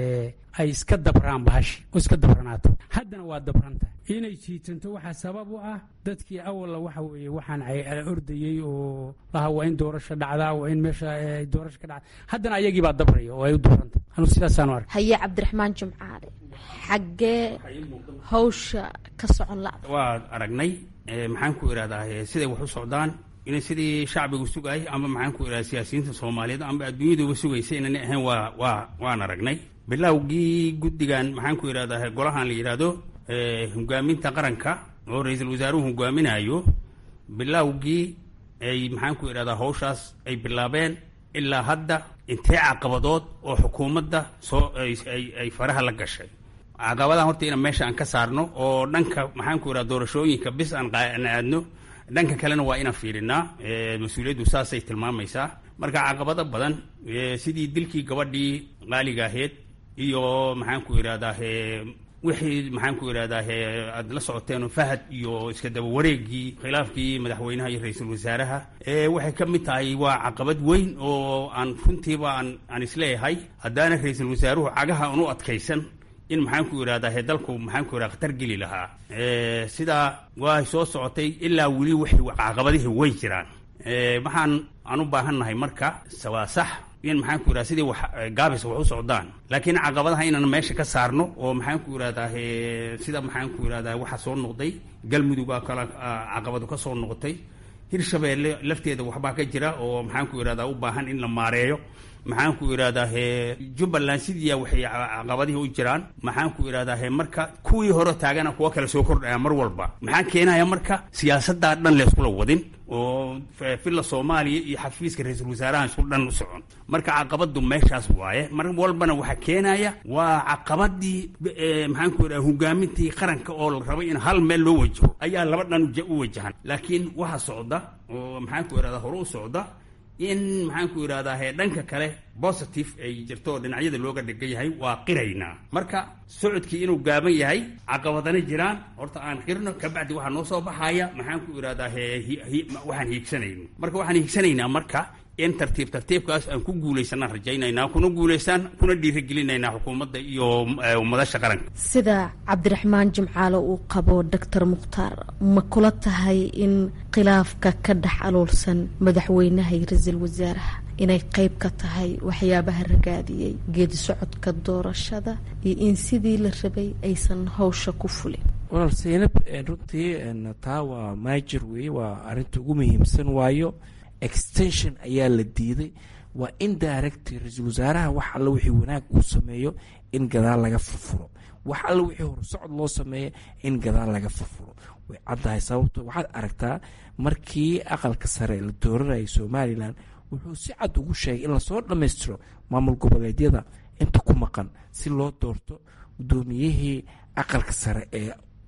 B: ay iska dabraan bahashi oo iska dabranaato haddana waa dabranta inay jiitanto waxaa sabab u ah dadkii awalla waxa weeye waxaan ordayey oo laha waa in doorasho dhacdaa waa in meesha doorasho ka dhacda haddana ayagii baa dabraya oo ay u dabranta anu sidaasaanu ark
D: haye cabdiraxmaan jimcaale xaggee hawsha ka socon la
C: waa aragnay maxaan ku idhahdaa siday wax u socdaan inay sidii shacbigu sugayay ama maxaan ku idhahda siyaasiyiinta soomaaliyeed ama adduunyaduba sugaysa inana ahayn waa waa waan aragnay bilowgii guddigan maxaan ku idhahdaa golahan la yidhaahdo hogaaminta qaranka oo ra-iisul wasaaruhu hogaaminayo bilowgii ay maxaan ku idhahdaa hawshaas ay bilaabeen ilaa hadda intee caqabadood oo xukuumadda soo ay faraha la gashay caqabadahan horta ina meesha aan ka saarno oo dhanka maxaan ku idhahda doorashooyinka bis aan aadno dhanka kalena waa inaan fiirinaa mas-uuliyaddu saasay tilmaamaysaa marka caqabado badan sidii dilkii gabadhii qaaliga aheyd iyo maxaan ku idhahdaa wixii maxaan ku idhahdaa aad la socoteen fahad iyo iska daba wareegii khilaafkii madaxweynaha iyo ra-iisul wasaaraha waxay ka mid tahay waa caqabad weyn oo aan runtiiba aan aan isleeyahay haddaana ra-iisul wasaaruhu cagaha aan u adkaysan in maxaan ku idhahdaa dalku maxaan ku idhahda khatar geli lahaa sidaa waa soo socotay ilaa weli waxay caqabadihii way jiraan waxaan aan u baahannahay marka waa sax in maxaan ku yidhahda sidii wax gaabis wax u socdaan laakiin caqabadaha inaan meesha ka saarno oo maxaan ku yidhahdaa sida maxaan ku yidhahdaa waxa soo noqday galmudugaa kala caqabadu ka soo noqotay hirshabeelle lafteeda waxbaa ka jira oo maxaan ku yidhahdaa u baahan in la maareeyo maxaan ku yidhahdaa jubbaland sidiiya waxay caqabadihii u jiraan maxaan ku yidhahdaa marka kuwii hore taagana kuwa kale soo kordhaya mar walba maxaa keenaya marka siyaasaddaa dhan layskula wadin oo filla soomaaliya iyo xafiiska ra-iisul wasaaraha isku dhan u socon marka caqabadu meeshaas waaye mar walbana waxaa keenaya waa caqabadii maxaan ku yidhahda hogaamintii qaranka oo la rabay in hal meel loo wajaho ayaa laba dhan u wajahan laakiin waxa socda oo maxaan ku yidhahda hore u socda in maxaan ku yidhahdaa dhanka kale positive ay jirto oo dhinacyada looga dhigan yahay waa qiraynaa marka socodkii inuu gaaban yahay caqabadana jiraan horta aan qirno kabacdi waxaa noo soo baxaya maxaan ku yidhahdaa waxaan hiigsanayno marka waxaan hiigsanaynaa marka in tartiib tartiibkaas aan ku guulaysanaan rajaynaynaa kuna guulaystaan kuna dhiirigelinaynaa xukuumadda iyo madasha qaranka
D: sida cabdiraxmaan jimcaale uu qabo doctor mukhtaar ma kula tahay in khilaafka ka dhex aluulsan madaxweynaha iyo ra-iisul wasaaraha inay qeyb ka tahay waxyaabaha ragaadiyey geedi socodka doorashada iyo in sidii la rabay aysan hawsha ku fulin
E: walaal seynab runtii taa waa maajir weeye waa arrinta ugu muhiimsan waayo extension ayaa la diiday waa in direct ra-iisul wasaaraha wax alle wixii wanaag uu sameeyo in gadaal laga furfuro wax alle wixii horsocod loo sameeyo in gadaal laga furfuro way caddahay sababto waxaad aragtaa markii aqalka sare la dooranayay somalilan wuxuu si cad ugu sheegay in lasoo dhammaystiro maamul goboleedyada inta ku maqan si loo doorto guddoomiyihii aqalka sare ee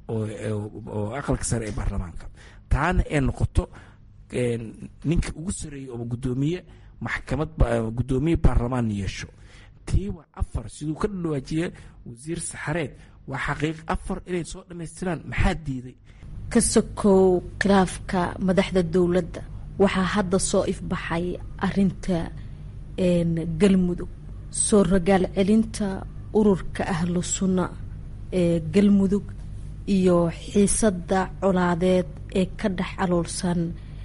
E: oo aqalka sare ee baarlamaanka taana ee noqoto ninka ugu sareeyey oo gudoomiye maxkamad gudoomiye baarlamaan yeesho tii waa afar siduu ka dhawaajiye wasiir saxareed waa xaqiiq afar inay soo dhammaystiraan maxaa diiday
D: ka sokow khilaafka madaxda dowladda waxaa hadda soo ifbaxay arinta galmudug soo ragaal celinta ururka ahlu sunna ee galmudug iyo xiisadda colaadeed ee ka dhex aloolsan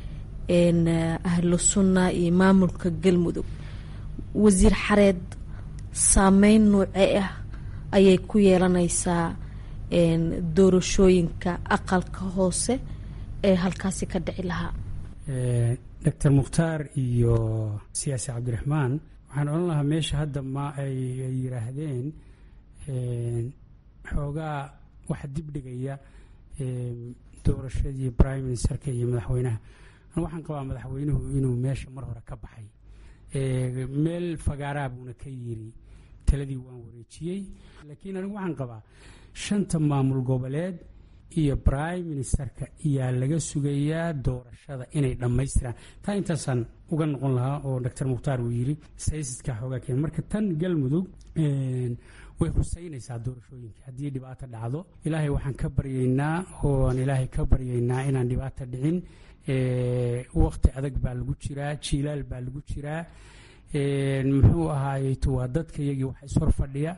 D: ahlu sunna iyo maamulka galmudug wasiir xareed saameyn noocee ah ayay ku yeelanaysaa doorashooyinka aqalka hoose ee halkaasi ka dhici lahaa
B: doctor mukhtaar iyo siyaasi cabdiraxmaan waxaan odhan lahaa meesha hadda ma ay yiraahdeen xoogaa waxa dibdhigaya doorashadii prime ministerka iyo madaxweynaha waxaan qabaa madaxweynuhu inuu meesha mar hore ka baxay meel fagaaraa buuna ka yiri taladii waan wareejiyey laakiin anigu waxaan qabaa shanta maamul goboleed iyo prime ministerka ayaa laga sugayaa doorashada inay dhammaystiraan taa intaasaan uga noqon lahaa oo doctor mukhtaar uu yiri saysiska xoogaa keen marka tan galmudug way huseynaysaa doorashooyinka haddii dhibaato dhacdo ilaahay waxaan ka baryaynaa ooaan ilaahay ka baryaynaa inaan dhibaato dhicin wakti adag baa lagu jiraa jiilaal baa lagu jiraa muxuu ahaayeyto waa dadka iyagii wax ishor fadhiya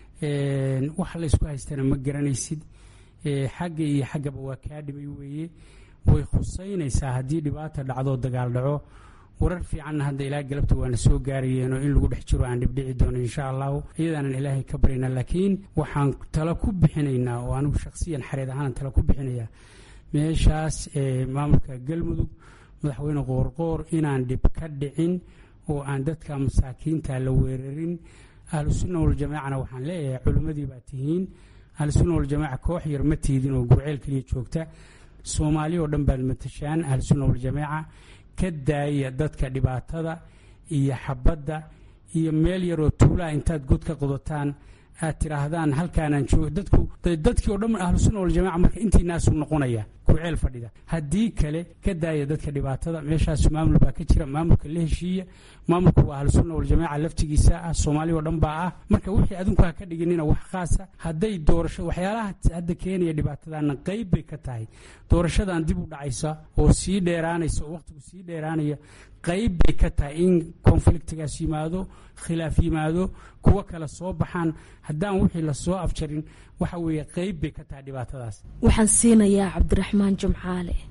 B: wax laysku haystana ma garanaysid xagga iyo xaggaba waa kaa dhimay weeye way khuseynaysaa haddii dhibaata dhacdoo dagaal dhaco warar fiicanna hadda ilaa galabta waana soo gaarayeenoo in lagu dhex jiro aan dhibdhici doono insha allahu iyadaanan ilaahay ka baryaynaa laakiin waxaan talo ku bixinaynaa oo anigu shakhsiyan xareed ahaanan talo ku bixinayaa meeshaas maamulka galmudug madaxweyne qoorqoor inaan dhib ka dhicin oo aan dadka masaakiinta la weerarin ahlusunna waljamaacana waxaan leeyahay culimmadii baa tihiin ahlusunna waljamaaca koox yar ma tiidin oo gurceel keliya joogta soomaali oo dhan baad matashaan ahlusunna waljamaaca ka daaya dadka dhibaatada iyo xabadda iyo meel yaroo tuulaha intaad god ka qodotaan aad tidhaahdaan halkaanaan joogo dadku dadkii oo dhan ahlusunna waljamaca marka intiinaasu noqonaya kurceel fadhida haddii kale ka daaya dadka dhibaatada meeshaas maamul baa ka jira maamulka la heshiiya maamulku waa ahlusunna waljamaca laftigiisa ah soomaali oo dhan baa ah marka wixii adinku ha ka dhiginina wax khaasa hadday doorasho waxyaalaha hadda keenaya dhibaatadana qayb bay ka tahay doorashadan dib u dhacaysa oo sii dheeraanaysa oo waqtigu sii dheeraanaya qayb bay ka tahay in konfliktigaas yimaado khilaaf yimaado kuwo kale soo baxaan haddaan wixii lasoo afjarin waxa weeye qayb bay ka tahay dhibaatadaas
D: waxaan siinayaa cabdiraxmaan jimcaale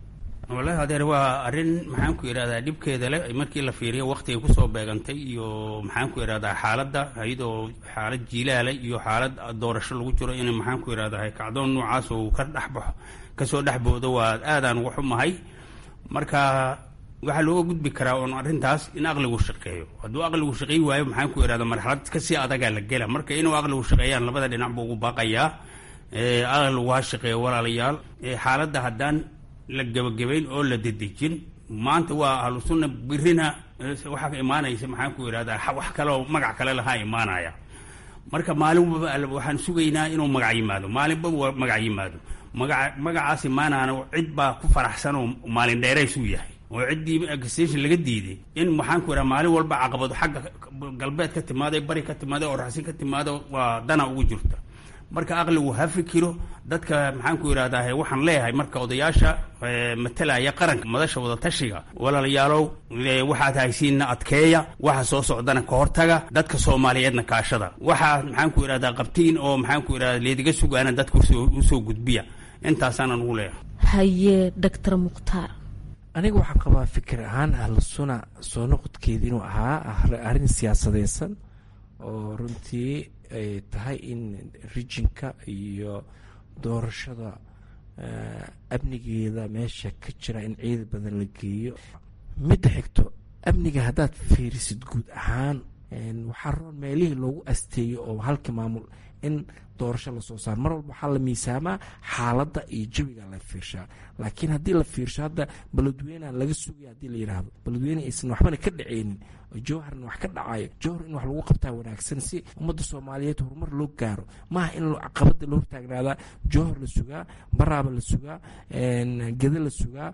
C: wallahi adeer waa arrin maxaan ku idhahdaa dhibkeeda leh markii la fiiriyo waktigay kusoo beegantay iyo maxaan ku idhahdaa xaaladda iyadoo xaalad jiilaale iyo xaalad doorasho lagu jiro in maxaan ku idhahdaa kacdoon noocaas uu ka dhexbaxo kasoo dhexboodo waa aadaan uga xumahay marka waxaa looga gudbi karaa oon arrintaas in aqligu shaqeeyo hadduu aqligu shaqeey waayo maxaan ku idhahda marxalad kasii adagaa la gela marka inuu aqligu shaqeeyaan labada dhinac buu ugu baaqayaa aqligu ha shaqeeyo walaalayaal xaaladda haddaan la gebagabayn oo la dedejin maanta waa ahlu sunna birina waxaa imaanaysa maxaan ku idhahdaa wax kaleoo magac kale lahaa imaanaya marka maalin walba waxaan sugaynaa inuu magac yimaado maalinba magac yimaado maga magacaas imaanaana cid baa ku faraxsan oo maalin dheeraysuu yahay oo ciddii extension laga diiday in maxaan ku idhaha maalin walba caqabado xagga galbeed ka timaada bari ka timaada oo raxsin ka timaada waa dana ugu jirta marka aqligu ha fikiro dadka maxaan ku idhahdaa waxaan leeyahay marka odayaasha matalaya qaranka madasha wadatashiga walaalayaalow waxaad haysiinna adkeeya waxa soo socdana ka hortaga dadka soomaaliyeedna kaashada waxaad maxaan ku idhahdaa qabtiin oo maxaan ku idhahda leediga sugaana dadka usoo gudbiya intaasaanaan ugu leeyahay
D: haye doctor mukhtaar
E: aniga waxaan qabaa fikir ahaan ahlu suna soo noqodkeeda inuu ahaa arrin siyaasadeysan oo runtii ay tahay in rijinka iyo doorashada amnigeeda meesha ka jira in ciida badan la geeyo midda xigto amniga haddaad fiirisid guud ahaan waxaa roon meelihii loogu asteeyo oo halka maamul in doorasho lasoo saaro mar walba waxaa la miisaamaa xaaladda iyo jawiga la fiirshaa laakiin haddii la fiirsho hadda baladweyneha laga sugaya haddii la yidhaahdo baladweyne aysan waxbana ka dhaceynin jowharna wax ka dhacayo jowhar in wax lagu qabtaa wanaagsan si ummadda soomaaliyeed horumar loo gaaro maaha in caqabada la hortaagnaadaa jowhar la sugaa baraaba la sugaa geda la sugaa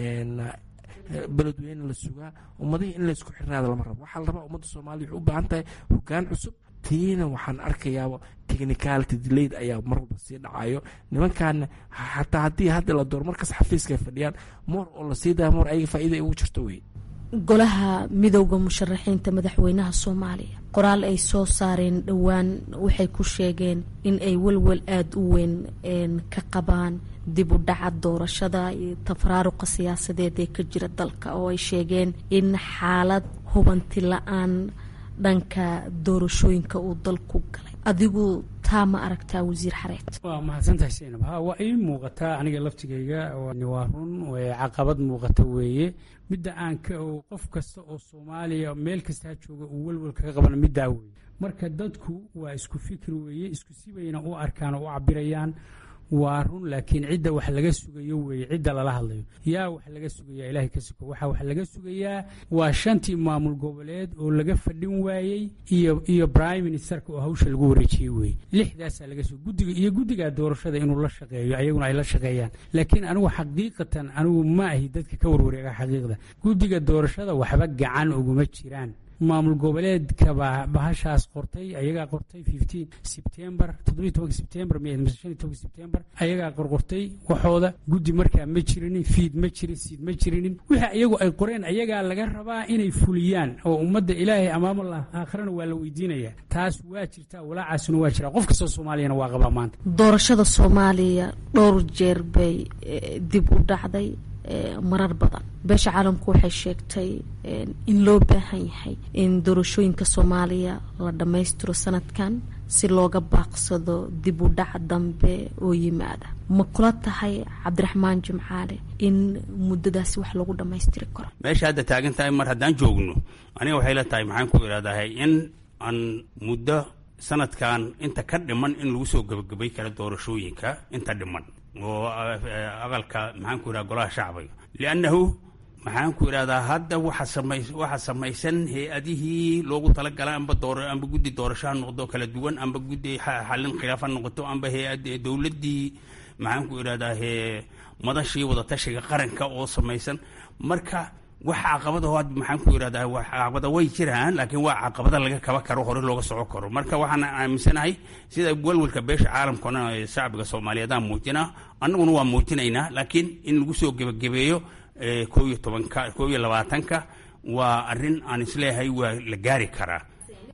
E: beledweyne la sugaa ummadihii in laysku xirnaada lama rabo waxaa la rabaa ummadda soomaaliya waxay u baahan tahay hogaan cusub tiina waxaan arkayaaba technicality delayed ayaa mar walba sii dhacayo nimankaana xataa haddii hadda la door markas xafiiska ay fadhiyaan moor oo la sii daya moor ayaga faa'iida ay ugu jirto wey
D: golaha midowda musharaxiinta madaxweynaha soomaaliya qoraal ay soo saareen dhowaan waxay ku sheegeen in ay welwel aada u weyn ka qabaan dib u dhaca doorashada iyo tafraaruqa siyaasadeed ee ka jira dalka oo ay sheegeen in xaalad hubanti la-aan dhanka doorashooyinka uu dalku galay adigu taa ma aragtaa wasiir xareed
B: waa mahadsantahay saynab ha waa ii muuqataa aniga laftigayga waa run caqabad muuqata weeye midda aan ka qof kasta oo soomaaliya meel kastaa jooga uu welwel kaga qabana middaa weeye marka dadku waa isku fikir weeye isku sibayna u arkaan oo u cabirayaan waa run laakiin cidda wax laga sugayo weeye cidda lala hadlayo yaa wax laga sugayaa ilaahay ka suko waxaa wax laga sugayaa waa shantii maamul goboleed oo laga fadhin waayey iyo iyo prime ministerka oo hawsha lagu wareejiyey weeye lixdaasaa laga suga guddiga iyo guddigaa doorashada inuu la shaqeeyo ayaguna ay la shaqeeyaan laakiin anigu xaqiiqatan anigu ma ahi dadka ka warwareega xaqiiqda guddiga doorashada waxba gacan uguma jiraan maamul goboleedka baa bahashaas qortay ayagaa qortay fifteen sebtembar toddobiyi tobanka sebtembar mise shan iyo tobanka sebtembar ayagaa qorqortay waxooda guddi markaa ma jirinin fiid ma jirin siid ma jirinin wixii iyagu ay qoreen ayagaa laga rabaa inay fuliyaan oo ummadda ilaahay amaamallah aakhirana waa la weydiinayaa taas waa jirtaa walaacaasuna waa jiraa qof kastoo soomaaliyana waa qabaa maanta
D: doorashada soomaaliya dhowr jeer bay dib u dhacday marar badan beesha caalamku waxay sheegtay in loo baahan yahay in doorashooyinka soomaaliya la dhammaystiro sanadkan si looga baaqsado dib u dhac dambe oo yimaada ma kula tahay cabdiraxmaan jimcaale in muddadaasi wax lagu dhammaystiri karo
C: meesha hadda taagan tahay mar haddaan joogno aniga waxay la tahay maxaan ku idhahdahay in aan muddo sanadkan inta ka dhiman in lagu soo gebagabay karo doorashooyinka inta dhiman oo aqalka maxaan ku idhaha golaha shacbiga liannahu maxaan ku idhahdaa hadda waxa samay waxaa samaysan hay-adihii loogu talagalay amba door amba guddi doorasho ha noqdo kala duwan amba guddi xallin khilaaf ha noqoto amba hay-ad dowladdii maxaan ku idhahdaa he madashii wadatashiga qaranka oo samaysan marka wax caqabada had maxaan ku idhahdaa wax caqabada way jiraan laakiin waa caqabada laga kaba karo hore looga soco karo marka waxaan aaminsanahay sida welwelka beesha caalamkana ee shacbiga soomaaliyeedaan muujinaa annaguna waa muujinaynaa laakiin in lagu soo gebagabeeyo koo iyo tobanka koo iyo labaatanka waa arrin aan isleeyahay waa la gaari karaa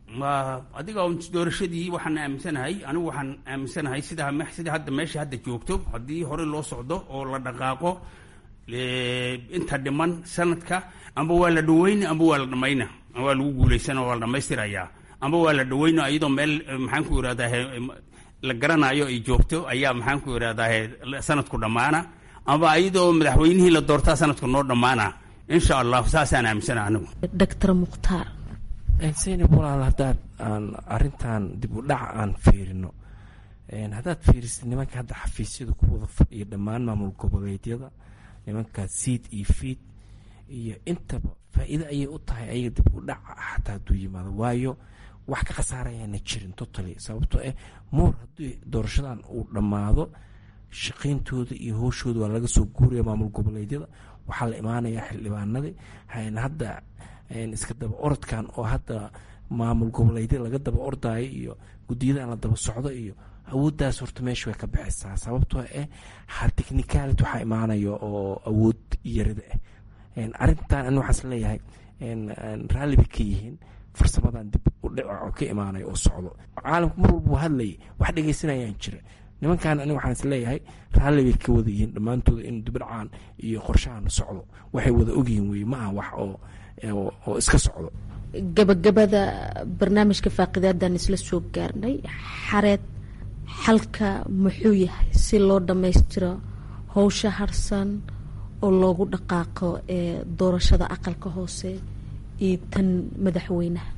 C: adiga doorashadii waxaan aaminsanahay anigu waxaan aaminsanahay sida sida hadda meesha hadda joogto haddii hore loo socdo oo la dhaqaaqo inta dhiman sanadka amba waa la dhaweyna amba waa la dhamayna waa lagu guulaysana waa la dhamaystirayaa amba waa la dhaweyna iyadoo meel maxaan ku irahdaa la garanayo ay joogto ayaa maxaan ku irahdaa sanadku dhammaana amba iyadoo madaxweynihii la doortaa sanadku noo dhammaana insha allah saasaan aaminsana anigu
D: doctor mukhtaar
E: zaynab walaal haddaad aan arrintan dib u dhaca aan fiirino haddaad fiirisid nimanka hadda xafiisyada ku wada fadhiya dhammaan maamul goboleedyada nimanka siid iyo fiid iyo intaba faa-iido ayay u tahay ayaga dib u dhaca xataa hadduu yimaado waayo wax ka khasaarayaana jirin totally sababtoo ah moor haddii doorashadan uu dhammaado shaqayntooda iyo howshooda waa laga soo guuraya maamul goboleedyada waxaa la imaanayaa xildhibaanadii hadda iska daba orodkan oo hadda maamul goboleedyada laga daba ordaayo iyo guddiyadan la daba socdo iyo awooddaas horta meesha way ka baxaysaa sababtoo ah ha technicality waxaa imaanaya oo awood yarida ah arrintan ani waxaas leeyahay raalli bay ka yihiin farsamadan dib u dhico ka imaanaya oo socdo caalamku mar walba hadlayay wax dhegeysanayaan jira nimankan ani waxaan is leeyahay raalli bay ka wada yihiin dhammaantooda in dibdhacaan iyo qorshahan socdo waxay wada ogyihiin weye ma aha wax oo oo iska socdo
D: gabagabada barnaamijka faaqidaadaan isla soo gaarnay xareed xalka muxuu yahay si loo dhammaystiro howsha harsan oo loogu dhaqaaqo ee doorashada aqalka hoose iyo tan madaxweynaha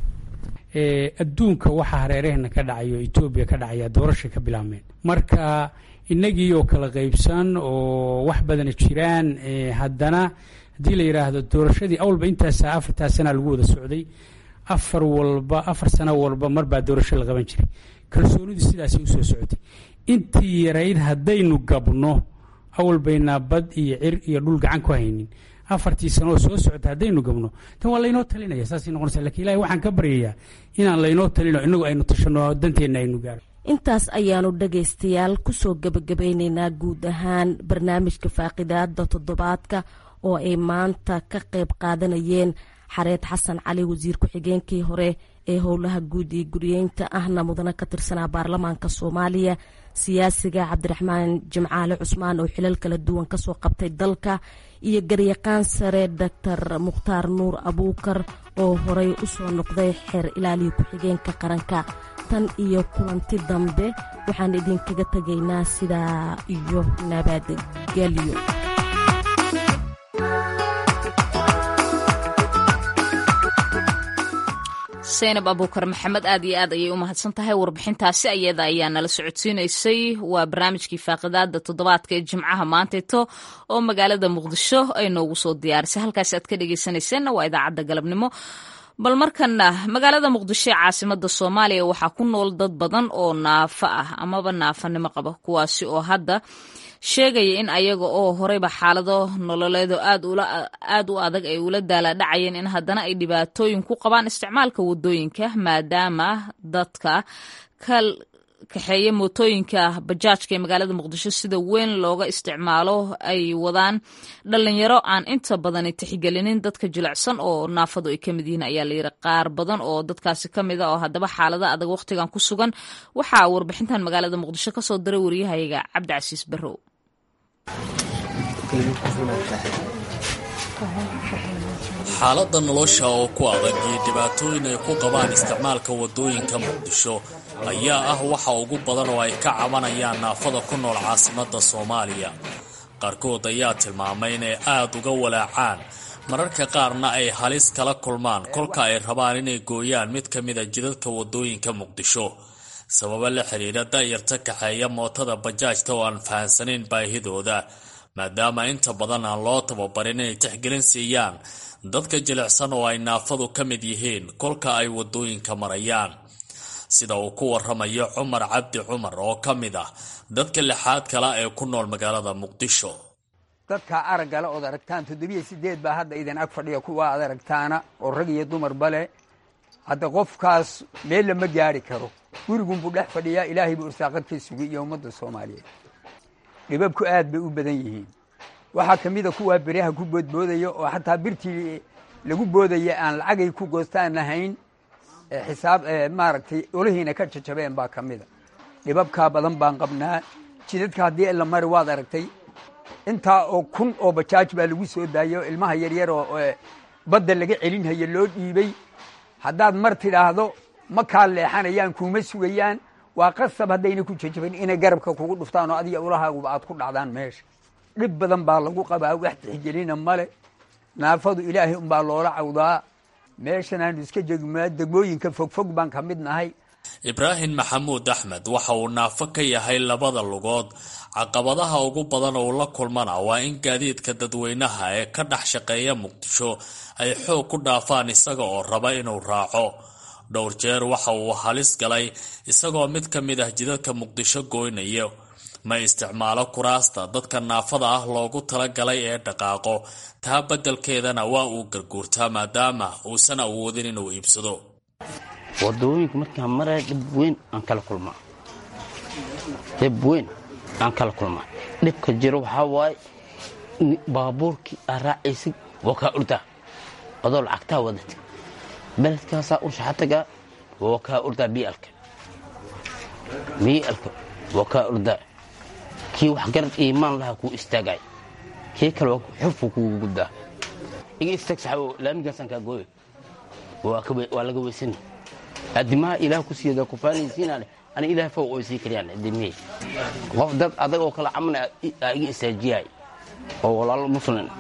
B: adduunka waxaa hareeraheenna ka dhacayo etoobiya ka dhacaya doorashay ka bilaabmeen marka inagii oo kala qaybsan oo wax badana jiraan haddana haddii la yidhaahdo doorashadii awalba intaasa afartaa sana lagu wada socday afar walba afar sano walba marbaa doorasho la qaban jiray kalsoonidu sidaasay usoo socotay intii yarayd haddaynu gabno awalbaynaa bad iyo cir iyo dhul gacan ku haynin afartii sanooo soo socota haddaynu gabno tan waa laynoo talinaya saasay noqonaysa lakin ilahi waxaan ka baryayaa inaan laynoo talino inagu aynu tashano danteenna aynu gaaro
D: intaas ayaanu dhagaystayaal kusoo gebagabeyneynaa guud ahaan barnaamijka faaqidaada toddobaadka oo ay maanta ka qayb qaadanayeen xareed xasan cali wasiir ku-xigeenkii hore ee howlaha guud iyo guriyeynta ahna mudane ka tirsanaa baarlamaanka soomaaliya siyaasiga cabdiraxmaan jimcaale cusmaan oo xilal kala duwan kasoo qabtay dalka iyo garyaqaan sare doctor mukhtaar nuur abuukar oo horey usoo noqday xeer ilaaliya ku-xigeenka qaranka tan iyo kulanti dambe waxaan idinkaga tegaynaa sidaa iyo nabadgelyo
A: saynab abuukar maxamed aad iyo aad ayay u mahadsan tahay warbixintaasi ayada ayaa nala socodsiinaysay waa barnaamijkii faaqidaada toddobaadka ee jimcaha maanteeto oo magaalada muqdisho ay noogu soo diyaarisay halkaasi aad ka dhegeysanayseena waa idaacadda galabnimo bal markana magaalada muqdisho ee caasimada soomaaliya waxaa ku nool dad badan oo naafo ah amaba naafanimo qaba kuwaasi oo hadda sheegaya in ayaga oo horeyba xaalado nololeedo aad u adag ay ula daalaadhacayeen in haddana ay dhibaatooyin ku qabaan isticmaalka wadooyinka maadaama dadka ka kaxeeya mootooyinka bajaajka ee magaalada muqdisho sida weyn looga isticmaalo ay wadaan dhalinyaro aan inta badani tixgelinin dadka jilicsan oo naafadu ay ka mid yihiin ayaa layiri qaar badan oo dadkaasi ka mid a oo haddaba xaalada adag wakhtigan ku sugan waxaa warbixintan magaalada muqdisho kasoo diray wariyahayaga cabdicasiis barrow
F: xaaladda nolosha oo ku adag iyo dhibaatooyin ay ku qabaan isticmaalka waddooyinka muqdisho ayaa ah waxa ugu badan oo ay ka cabanayaan naafada ku nool caasimadda soomaaliya qaarkood ayaa tilmaamay inay aad uga walaacaan mararka qaarna ay halis kala kulmaan kolka ay rabaan inay gooyaan mid ka mida jidadka waddooyinka muqdisho sababo la xidhiidha da'yarta kaxeeya mootada bajaajta oo aan fahansanayn baahidooda maadaama inta badan aan loo tababarin inay tixgelin siiyaan dadka jilicsan oo ay naafadu ka mid yihiin kolka ay waddooyinka marayaan sida uu ku waramayo cumar cabdi cumar oo ka mid ah dadka lixaad kale ee ku nool magaalada muqdisho
G: dadka araggale ood aragtaan toddobiyo sideed baa hadda idin ag fadhiya kuwa aad aragtaana oo rag iyo dumarba leh hadda qofkaas meel lama gaari karo gurigunbuu dhex fadhiyaa ilaahay buu irsaaqad ka sugay iyo ummadda soomaaliyeed dhibabku aad bay u badan yihiin waxaa ka mida kuwaa beriyaha ku boodboodaya oo xataa birtii lagu boodaya aan lacagay ku goostaan lahayn xisaab maaragtay olihiina ka jajabeen baa ka mida dhibabkaa badan baan qabnaa jidadka haddii la mari waad aragtay intaa oo kun oo bajaaj baa lagu soo daayay oo ilmaha yaryar oo badda laga celinhayo loo dhiibey haddaad mar tidhaahdo ma kaa leexanayaan kuuma sugayaan waa qasab haddayna ku jajabin inay garabka kugu dhuftaan oo adiga ulahaaguba aad ku dhacdaan meesha dhib badan baa lagu qabaa wax tixgelina male naafadu ilaahay unbaa loola cawdaa meeshan aanu iska jegmaa degmooyinka fogfog baan ka mid nahay
F: ibraahim maxamuud axmed waxa uu naafo ka yahay labada lugood caqabadaha ugu badan oo la kulmana waa in gaadiidka dadweynaha ee ka dhex shaqeeya muqdisho ay xoog ku dhaafaan isaga oo raba inuu raaco dhowr jeer waxa uu halis galay isagoo mid ka mid ah jidadka muqdisho goynayo ma isticmaalo kuraasta dadka naafada ah loogu talagalay ee dhaqaaqo taa beddelkeedana waa uu garguurtaa maadaama uusan awoodin inuu iibsado
H: wadooyinka markaan maraya dhib weyn aan kala kulmaa dhib weyn aan kala kulmaa dhibka jiro waxaa waaye baabuurkii aa raacaysid waa kaa urdaa adoo lacagtaa wadata beledkaasaa u shaxatagaa waa kaa urdaa bialka bialka waa kaa urdaa kii wax garad iimaan lahaa kuu istaagay kii kale xufku kugu guddaa iga istaag saxabo laamigaasaan kaa gooyo waa laga weysani adimaha ilaah ku siiyada kufaanaysiinaan ani ilaah faw oo sii kariyaan adimihii qof dad adag oo kala camana aa iga istaajiyay oo walaalo muslim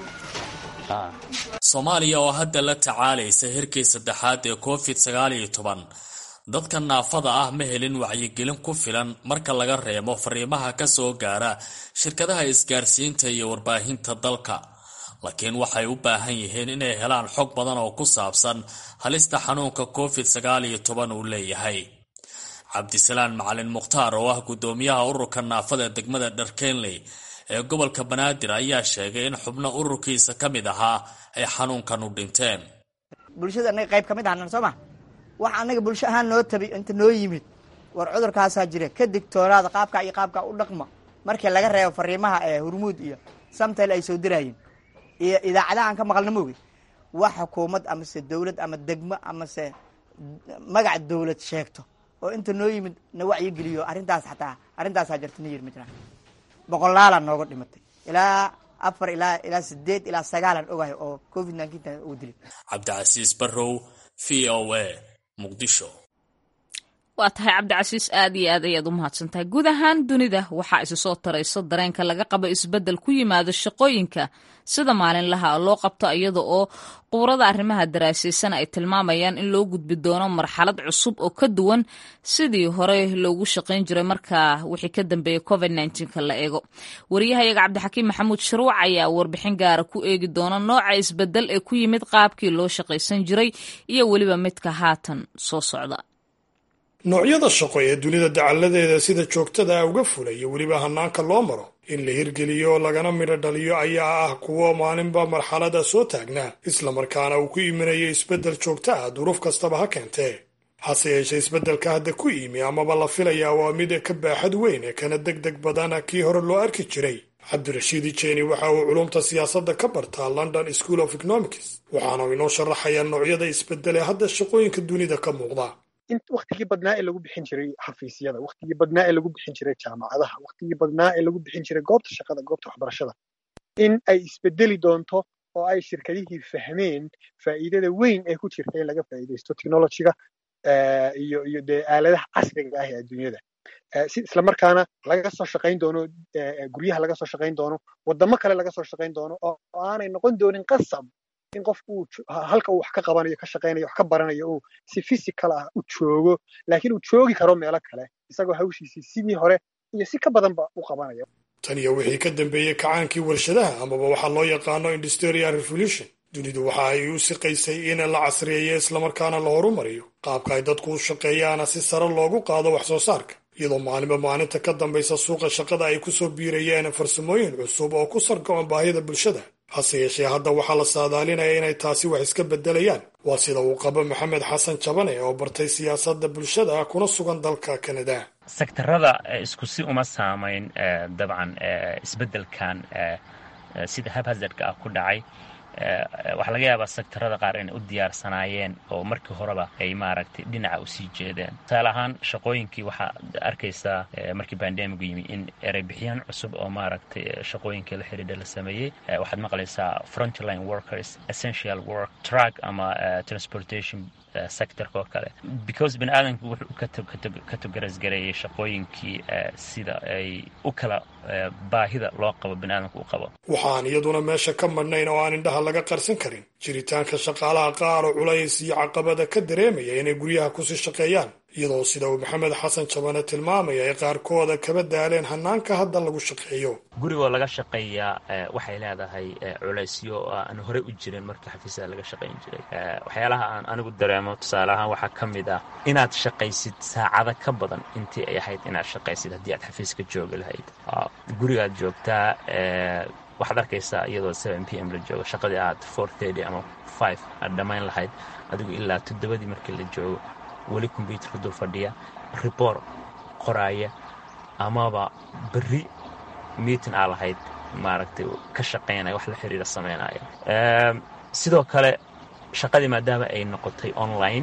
F: soomaaliya oo hadda la tacaalaysa hirkii saddexaad ee covid sagaal iyo toban dadka naafada ah ma helin wacyigelin ku filan marka laga reebo fariimaha ka soo gaara shirkadaha isgaarsiinta iyo warbaahinta dalka laakiin waxay u baahan yihiin inay helaan xog badan oo ku saabsan halista xanuunka covid sagaal iyo toban uu leeyahay cabdisalaan macalin mukhtaar oo ah guddoomiyaha ururka naafada degmada dharkenley ee gobolka banaadir ayaa sheegay in xubno ururkiisa ka mid ahaa ay xanuunkan u dhinteen
I: bulshada anaga qayb ka mid ahnan soo ma wax anaga bulsho ahaan noo tabi inta noo yimid war cudurkaasaa jira ka digtoonaada qaabkaa iyo qaabkaa u dhaqma markii laga reebo fariimaha ee hurmuud iyo samtayl ay soo diraayeen iyo idaacadaha aan ka maqalna moogi wax xukuumad amase dawlad ama degmo amase magac dawlad sheegto oo inta noo yimid na wacyigeliyo arrintaas xataa arrintaasaa jirta na yir ma jiraan boqolaalaa nooga dhimatay ilaa afar ilaa ilaa sideed ilaa sagaalan ogahay oo covid nneteen uu dilay
F: cabdicasiis barrow v o a muqdisho
A: waa tahay cabdicasiis aad iyo aad ayaad u mahadsantahay guud ahaan dunida waxaa isu soo tarayso dareenka laga qabo isbeddel ku yimaado shaqooyinka sida maalinlaha loo qabto iyada oo quurada arrimaha daraasaysan ay tilmaamayaan in loo gudbi doono marxalad cusub oo ka duwan sidii hore loogu shaqayn jiray markaa wixii ka dambeeyey covid ka la eego wariyahayaga cabdixakiim maxamuud sharuuc ayaa warbixin gaara ku eegi doona nooca isbeddel ee ku yimid qaabkii loo shaqaysan jiray iyo weliba midka haatan soo socda
J: noocyada shaqo ee dunida dacalladeeda sida joogtada ah uga fulaya weliba hanaanka loo maro in la hirgeliyo lagana midho dhaliyo ayaa ah kuwo maalinba marxalada soo taagnaa islamarkaana uu ku imanaya isbeddel joogta ah duruuf kastaba ha keentee hase yeeshee isbeddelka hadda ku yimi amaba la filayaa waa mid ka baaxad weyn ee kana deg deg badan kii hore loo arki jiray cabdirashiid ijeni waxa uu culumta siyaasadda ka bartaa london school of economics waxaana inoo sharaxayaa noocyada isbeddel ee hadda shaqooyinka dunida ka muuqda
K: waktigii badnaa ee lagu bixin jiray xafiisyada waktigii badnaa ee lagu bixin jiray jaamacadaha waktigii badnaa ee lagu bixin jiray goobta shaqada goobta waxbarashada in ay isbedeli doonto oo ay shirkadihii fahmeen faa'iidada weyn ee ku jirta in laga faa'iidaysto technologyga iyo iyo dee aaladaha casriga ah ee adduunyada si islamarkaana laga soo shaqayn doono guryaha laga soo shaqayn doono waddamo kale laga soo shaqayn doono oo aanay noqon doonin qasab in qofku uu halka uu wax ka qabanayo ka shaqaynayo wax ka baranayo uu si physical ah u joogo laakiin uu joogi karo meelo kale isagoo hawshiisii sidii hore iyo si ka badanba u qabanayo
J: tan iyo wixii ka dambeeyey kacaankii warshadaha amaba waxaa loo yaqaano industrial revolution dunidu waxa ay u siqaysay in la casriyeeyo islamarkaana la horumariyo qaabka ay dadku u shaqeeyaana si sare loogu qaado wax soo saarka iyadoo maalinba maalinta ka dambaysa suuqa shaqada ay ku soo biirayeen farsamooyin cusub oo ku sargo'on baahida bulshada hase yeeshee hadda waxaa la saadaalinaya inay taasi wax iska beddelayaan waa sida uu qabo maxamed xasan jabane oo bartay siyaasadda bulshada kuna sugan dalka kanada
L: sektarada isku si uma saamayn dabcan isbeddelkan sida habhazardka ah ku dhacay waxaa laga yaabaa sektarada qaar inay u diyaarsanaayeen oo markii horeba ay maaragtay dhinaca usii jeedeen tusaale ahaan shaqooyinkii waxaa arkaysaa markii bandemigu yimi in ereybixiyaan cusub oo maaragtay shaqooyinkii la xidhiidha la sameeyey waxaad maqlaysaa frontline workers essential work truck ama transportation sectorka oo kale because bani aadamku wuxuu ka togarasgareeyey shaqooyinkii sida ay u kala baahida loo qabo bani aadamku u qabo
J: waxaan iyaduna meesha ka madhnayn oo aan indhaha laga qarsan karin jiritaanka shaqaalaha qaar oo culays iyo caqabada ka dareemaya inay guryaha kusii shaqeeyaan iyadoo sida uu maxamed xasan jabane tilmaamaya ay qaarkooda kaba daaleen hanaanka hadda lagu shaqeeyo
L: gurigoo laga shaqeeyaa waxay leedahay culaysyo aan horey u jirin markii xafiisyada laga shaqayn jiray waxyaalaha aan anigu dareemo tusaale ahaan waxaa ka mid ah inaad shaqaysid saacado ka badan intii ay ahayd inaad shaqaysid haddii aad xafiiska joogi lahayd gurigaad joogtaa waxaad arkaysaa iyadoo seven p m la joogo shaqadii aad four thirty ama five aad dhammayn lahayd adigu ilaa toddobadii markii la joogo weli kombyuutarka dul fadhiya ribor qoraaya amaba berri meeting aa lahayd maaragtay ka shaqaynaya wax la xiriira samaynaya sidoo kale shaqadii maadaama ay noqotay online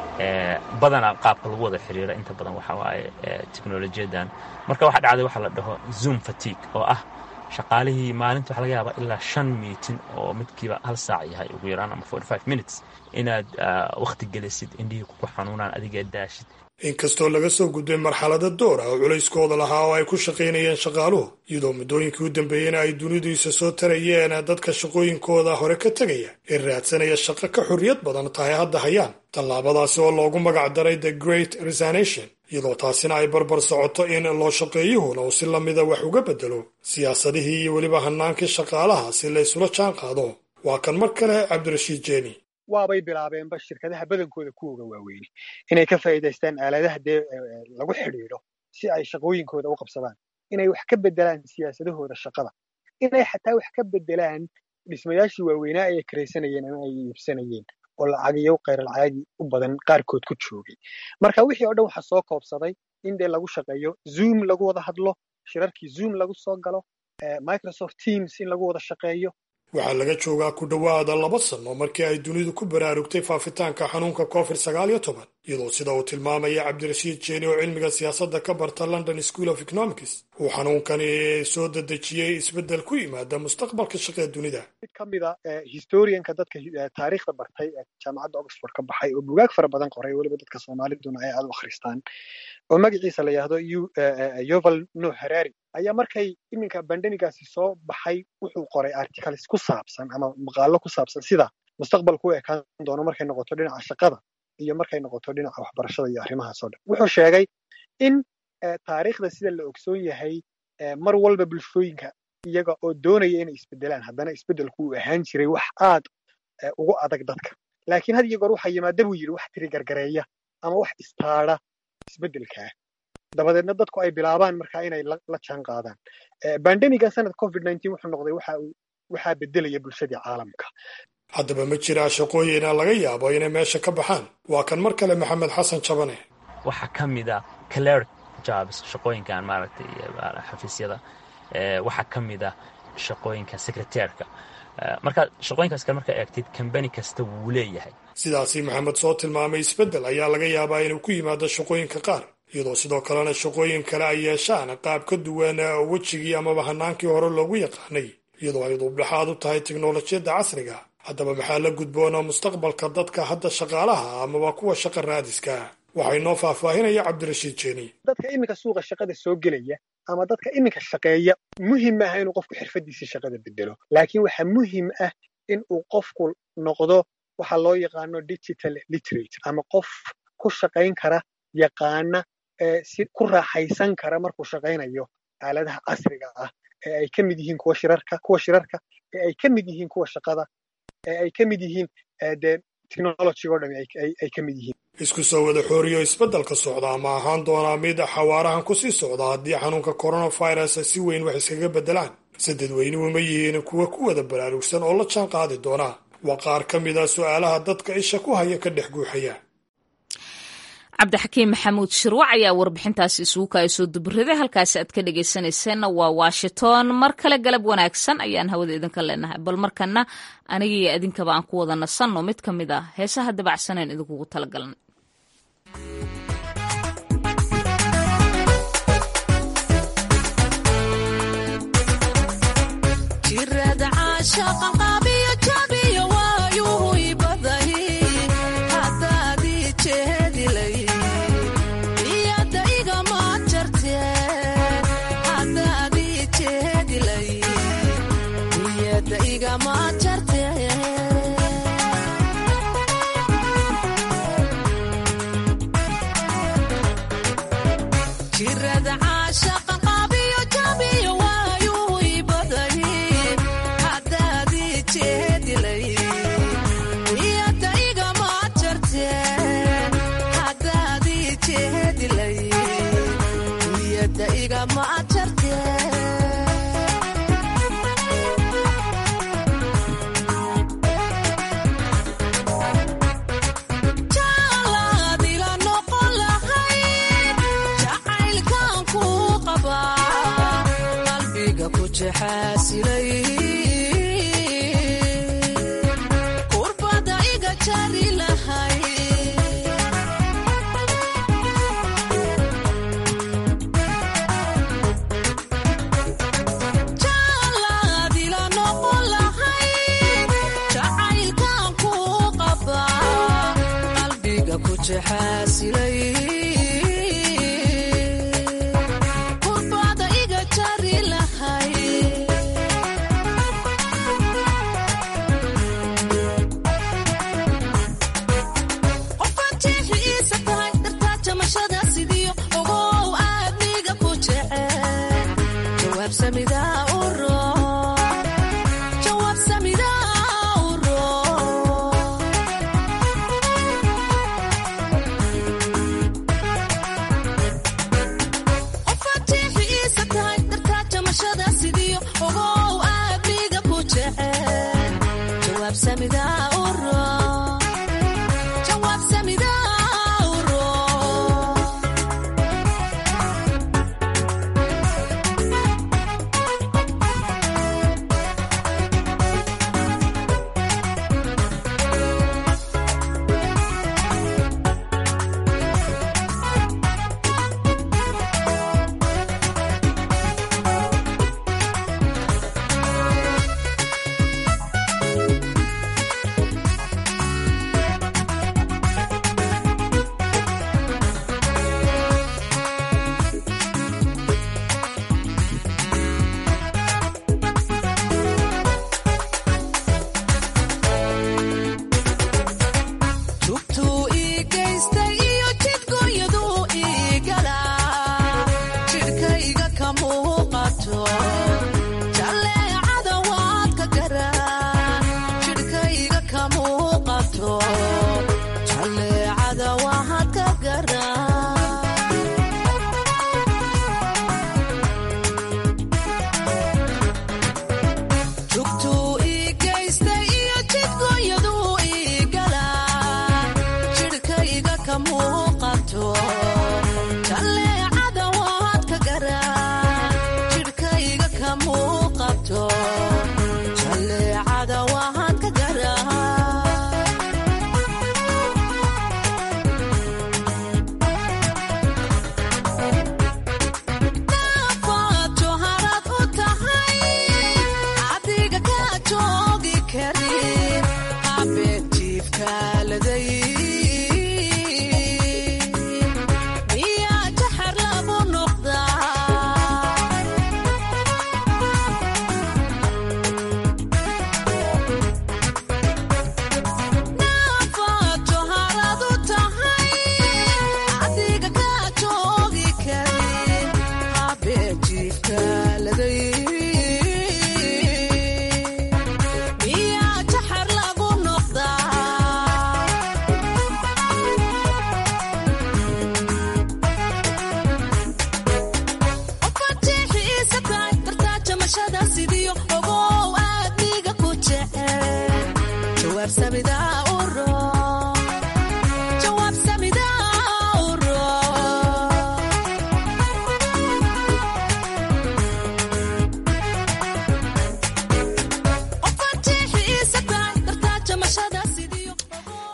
L: badanaa qaabka lagu wada xiriira inta badan waxaa waaye teknolojiyadan marka waxaa dhacday waxaa la dhaho zoom fatigue oo ah shaqaalihii maalinta waxa laga yaabaa ilaa shan miitin oo midkiiba hal saac yahay ugu yaraan ama forty five minutes inaad wakhti gelisid indhihii kuku xanuunaan adiga daashid
J: inkastoo laga soo gudbay marxalada door ah oo culayskooda lahaa oo ay ku shaqaynayeen shaqaaluhu iyadoo muddooyinkii u dambeeyena ay dunidu isa soo tarayeen dadka shaqooyinkooda hore ka tegaya ee raadsanaya shaqo ka xorriyad badan tahay hadda hayaan tallaabadaasi oo loogu magac daray the great resignation iyadoo taasina ay barbar socoto in loo shaqeeyuhuna uu si lamida wax uga bedelo siyaasadihii iyo weliba hanaankii shaqaalaha si la ysula jaan qaado waa kan mar kale cabdirashiid jeeni
K: waabay bilaabeenba shirkadaha badankooda kuwoga waaweyne inay ka faa'iidaystaan aaladaha dee lagu xidhiidho si ay shaqooyinkooda u qabsadaan inay wax ka bedelaan siyaasadahooda shaqada inay xataa wax ka bedelaan dhismayaashii waaweynaa ay karaysanayeen ama ay iibsanayeen oo lacagiyo khayralcaadi u badan qaarkood ku joogay marka wixii oo dhan waxaa soo koobsaday in dee lagu shaqeeyo zoom lagu wada hadlo shirarkii zoom lagu soo galo microsoft teams in lagu wada shaqeeyo
J: waxaa laga joogaa ku dhowaada laba sano markii ay dunidu ku baraarugtay faafitaanka xanuunka covid sagaal iyo toban iyadoo sida uu tilmaamaya cabdirashiid jeeni oo cilmiga siyaasadda ka barta london school of economics uu xanuunkani soo dedejiyey isbeddel ku yimaada mustaqbalka shaqee dunida
K: mid ka mida historianka dadka taariikhda bartay ee jaamacadda oxford ka baxay oo bugaag fara badan qoray weliba dadka soomaaliduna ay aad u akhristaan oo magaciisa la yidhaahdo yoval no harari ayaa markay iminka bandemigaasi soo baxay wuxuu qoray articles ku saabsan ama maqaalo ku saabsan sida mustaqbalku u ekaan doono markay noqoto dhinaca shaqada iyo markay noqoto dhinaca waxbarashada iyo arrimahaas oo dhan wuxuu sheegay in taariikhda sida la ogsoon yahay mar walba bulshooyinka iyaga oo doonaya inay isbedelaan haddana isbedelku uu ahaan jiray wax aad ugu adag dadka laakiin had iyo goor waxaa yimaada buu yidhi wax tiri gargareeya ama wax istaada isbedelkaa dabadeedna dadku ay bilaabaan markaa inay la jaan qaadaan bandemiga sanad covid nineteen wuxuu noqday waxa uu waxaa bedelaya bulshadii caalamka
J: haddaba ma jiraa shaqooyina laga yaabo inay meesha ka baxaan waa kan mar kale maxamed xasan jabane
L: waxaa ka mid a cleric jobs shaqooyinkan maaragtay xafiisyada waxaa ka mid a shaqooyinka secretairka marka shaqooyinkaas kale markaa eegtid kambani kasta wuu leeyahay
J: sidaasi maxamed soo tilmaamay isbeddel ayaa laga yaabaa inuu ku yimaado shaqooyinka qaar iyadoo sidoo kalena shaqooyin kale ay yeeshaan qaab ka duwan wejigii amaba hanaankii hore loogu yaqaanay iyadoo ay duubdhexaad u tahay teknolojiyadda casriga haddaba maxaa la gudboona mustaqbalka dadka hadda shaqaalaha amaba kuwa shaqa raadiska waxaa inoo faahfaahinaya cabdirashiid jeeni
K: dadka iminka suuqa shaqada soo gelaya ama dadka iminka shaqeeya muhim maaha inuu qofku xirfadiisii shaqada bedelo laakiin waxaa muhim ah in uu qofku noqdo waxa loo yaqaano digital literate ama qof ku shaqayn kara yaqaana si ku raaxaysan kara markuu shaqaynayo aaladaha casriga ah ee ay ka mid yihiin kuwa shirarka kuwa shirarka ee ay ka mid yihiin kuwa shaqada ee ay ka mid yihiin dee technology-go dhami ay ka mid yihiin
J: isku soo wada xooriyo isbeddelka socda ma ahaan doonaa mid xawaarahan kusii socda haddii xanuunka coronavirus si weyn wax iskaga beddelaan se dadweynuhu ma yihiin kuwa ku wada baraarugsan oo la jaan qaadi doona waa qaar ka mid a su'aalaha dadka isha ku haya ka dhex guuxaya
A: cabdixakiim maxamuud shirwac ayaa warbixintaasi isugu kaaya soo dubaraday halkaasi aad ka dhegaysanayseena waa washington mar kale galab wanaagsan ayaan hawada idinka leenahay bal markana aniga iyo idinkaba aan ku wada nasanno mid ka mid ah heesaha dabacsaneen idinkugu talagalnay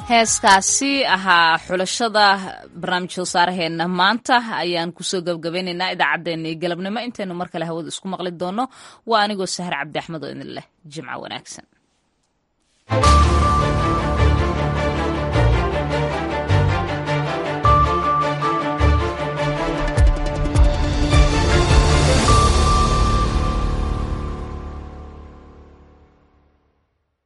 A: heeskaasi ahaa xulashada barnaamijka wasaaraheena maanta ayaan kusoo gabgabaynaynaa idaacaddeenna iyo galabnimo intaynu mar kale hawada isku maqli doono waa anigoo sahar cabdi axmed oo idin leh jimco wanaagsan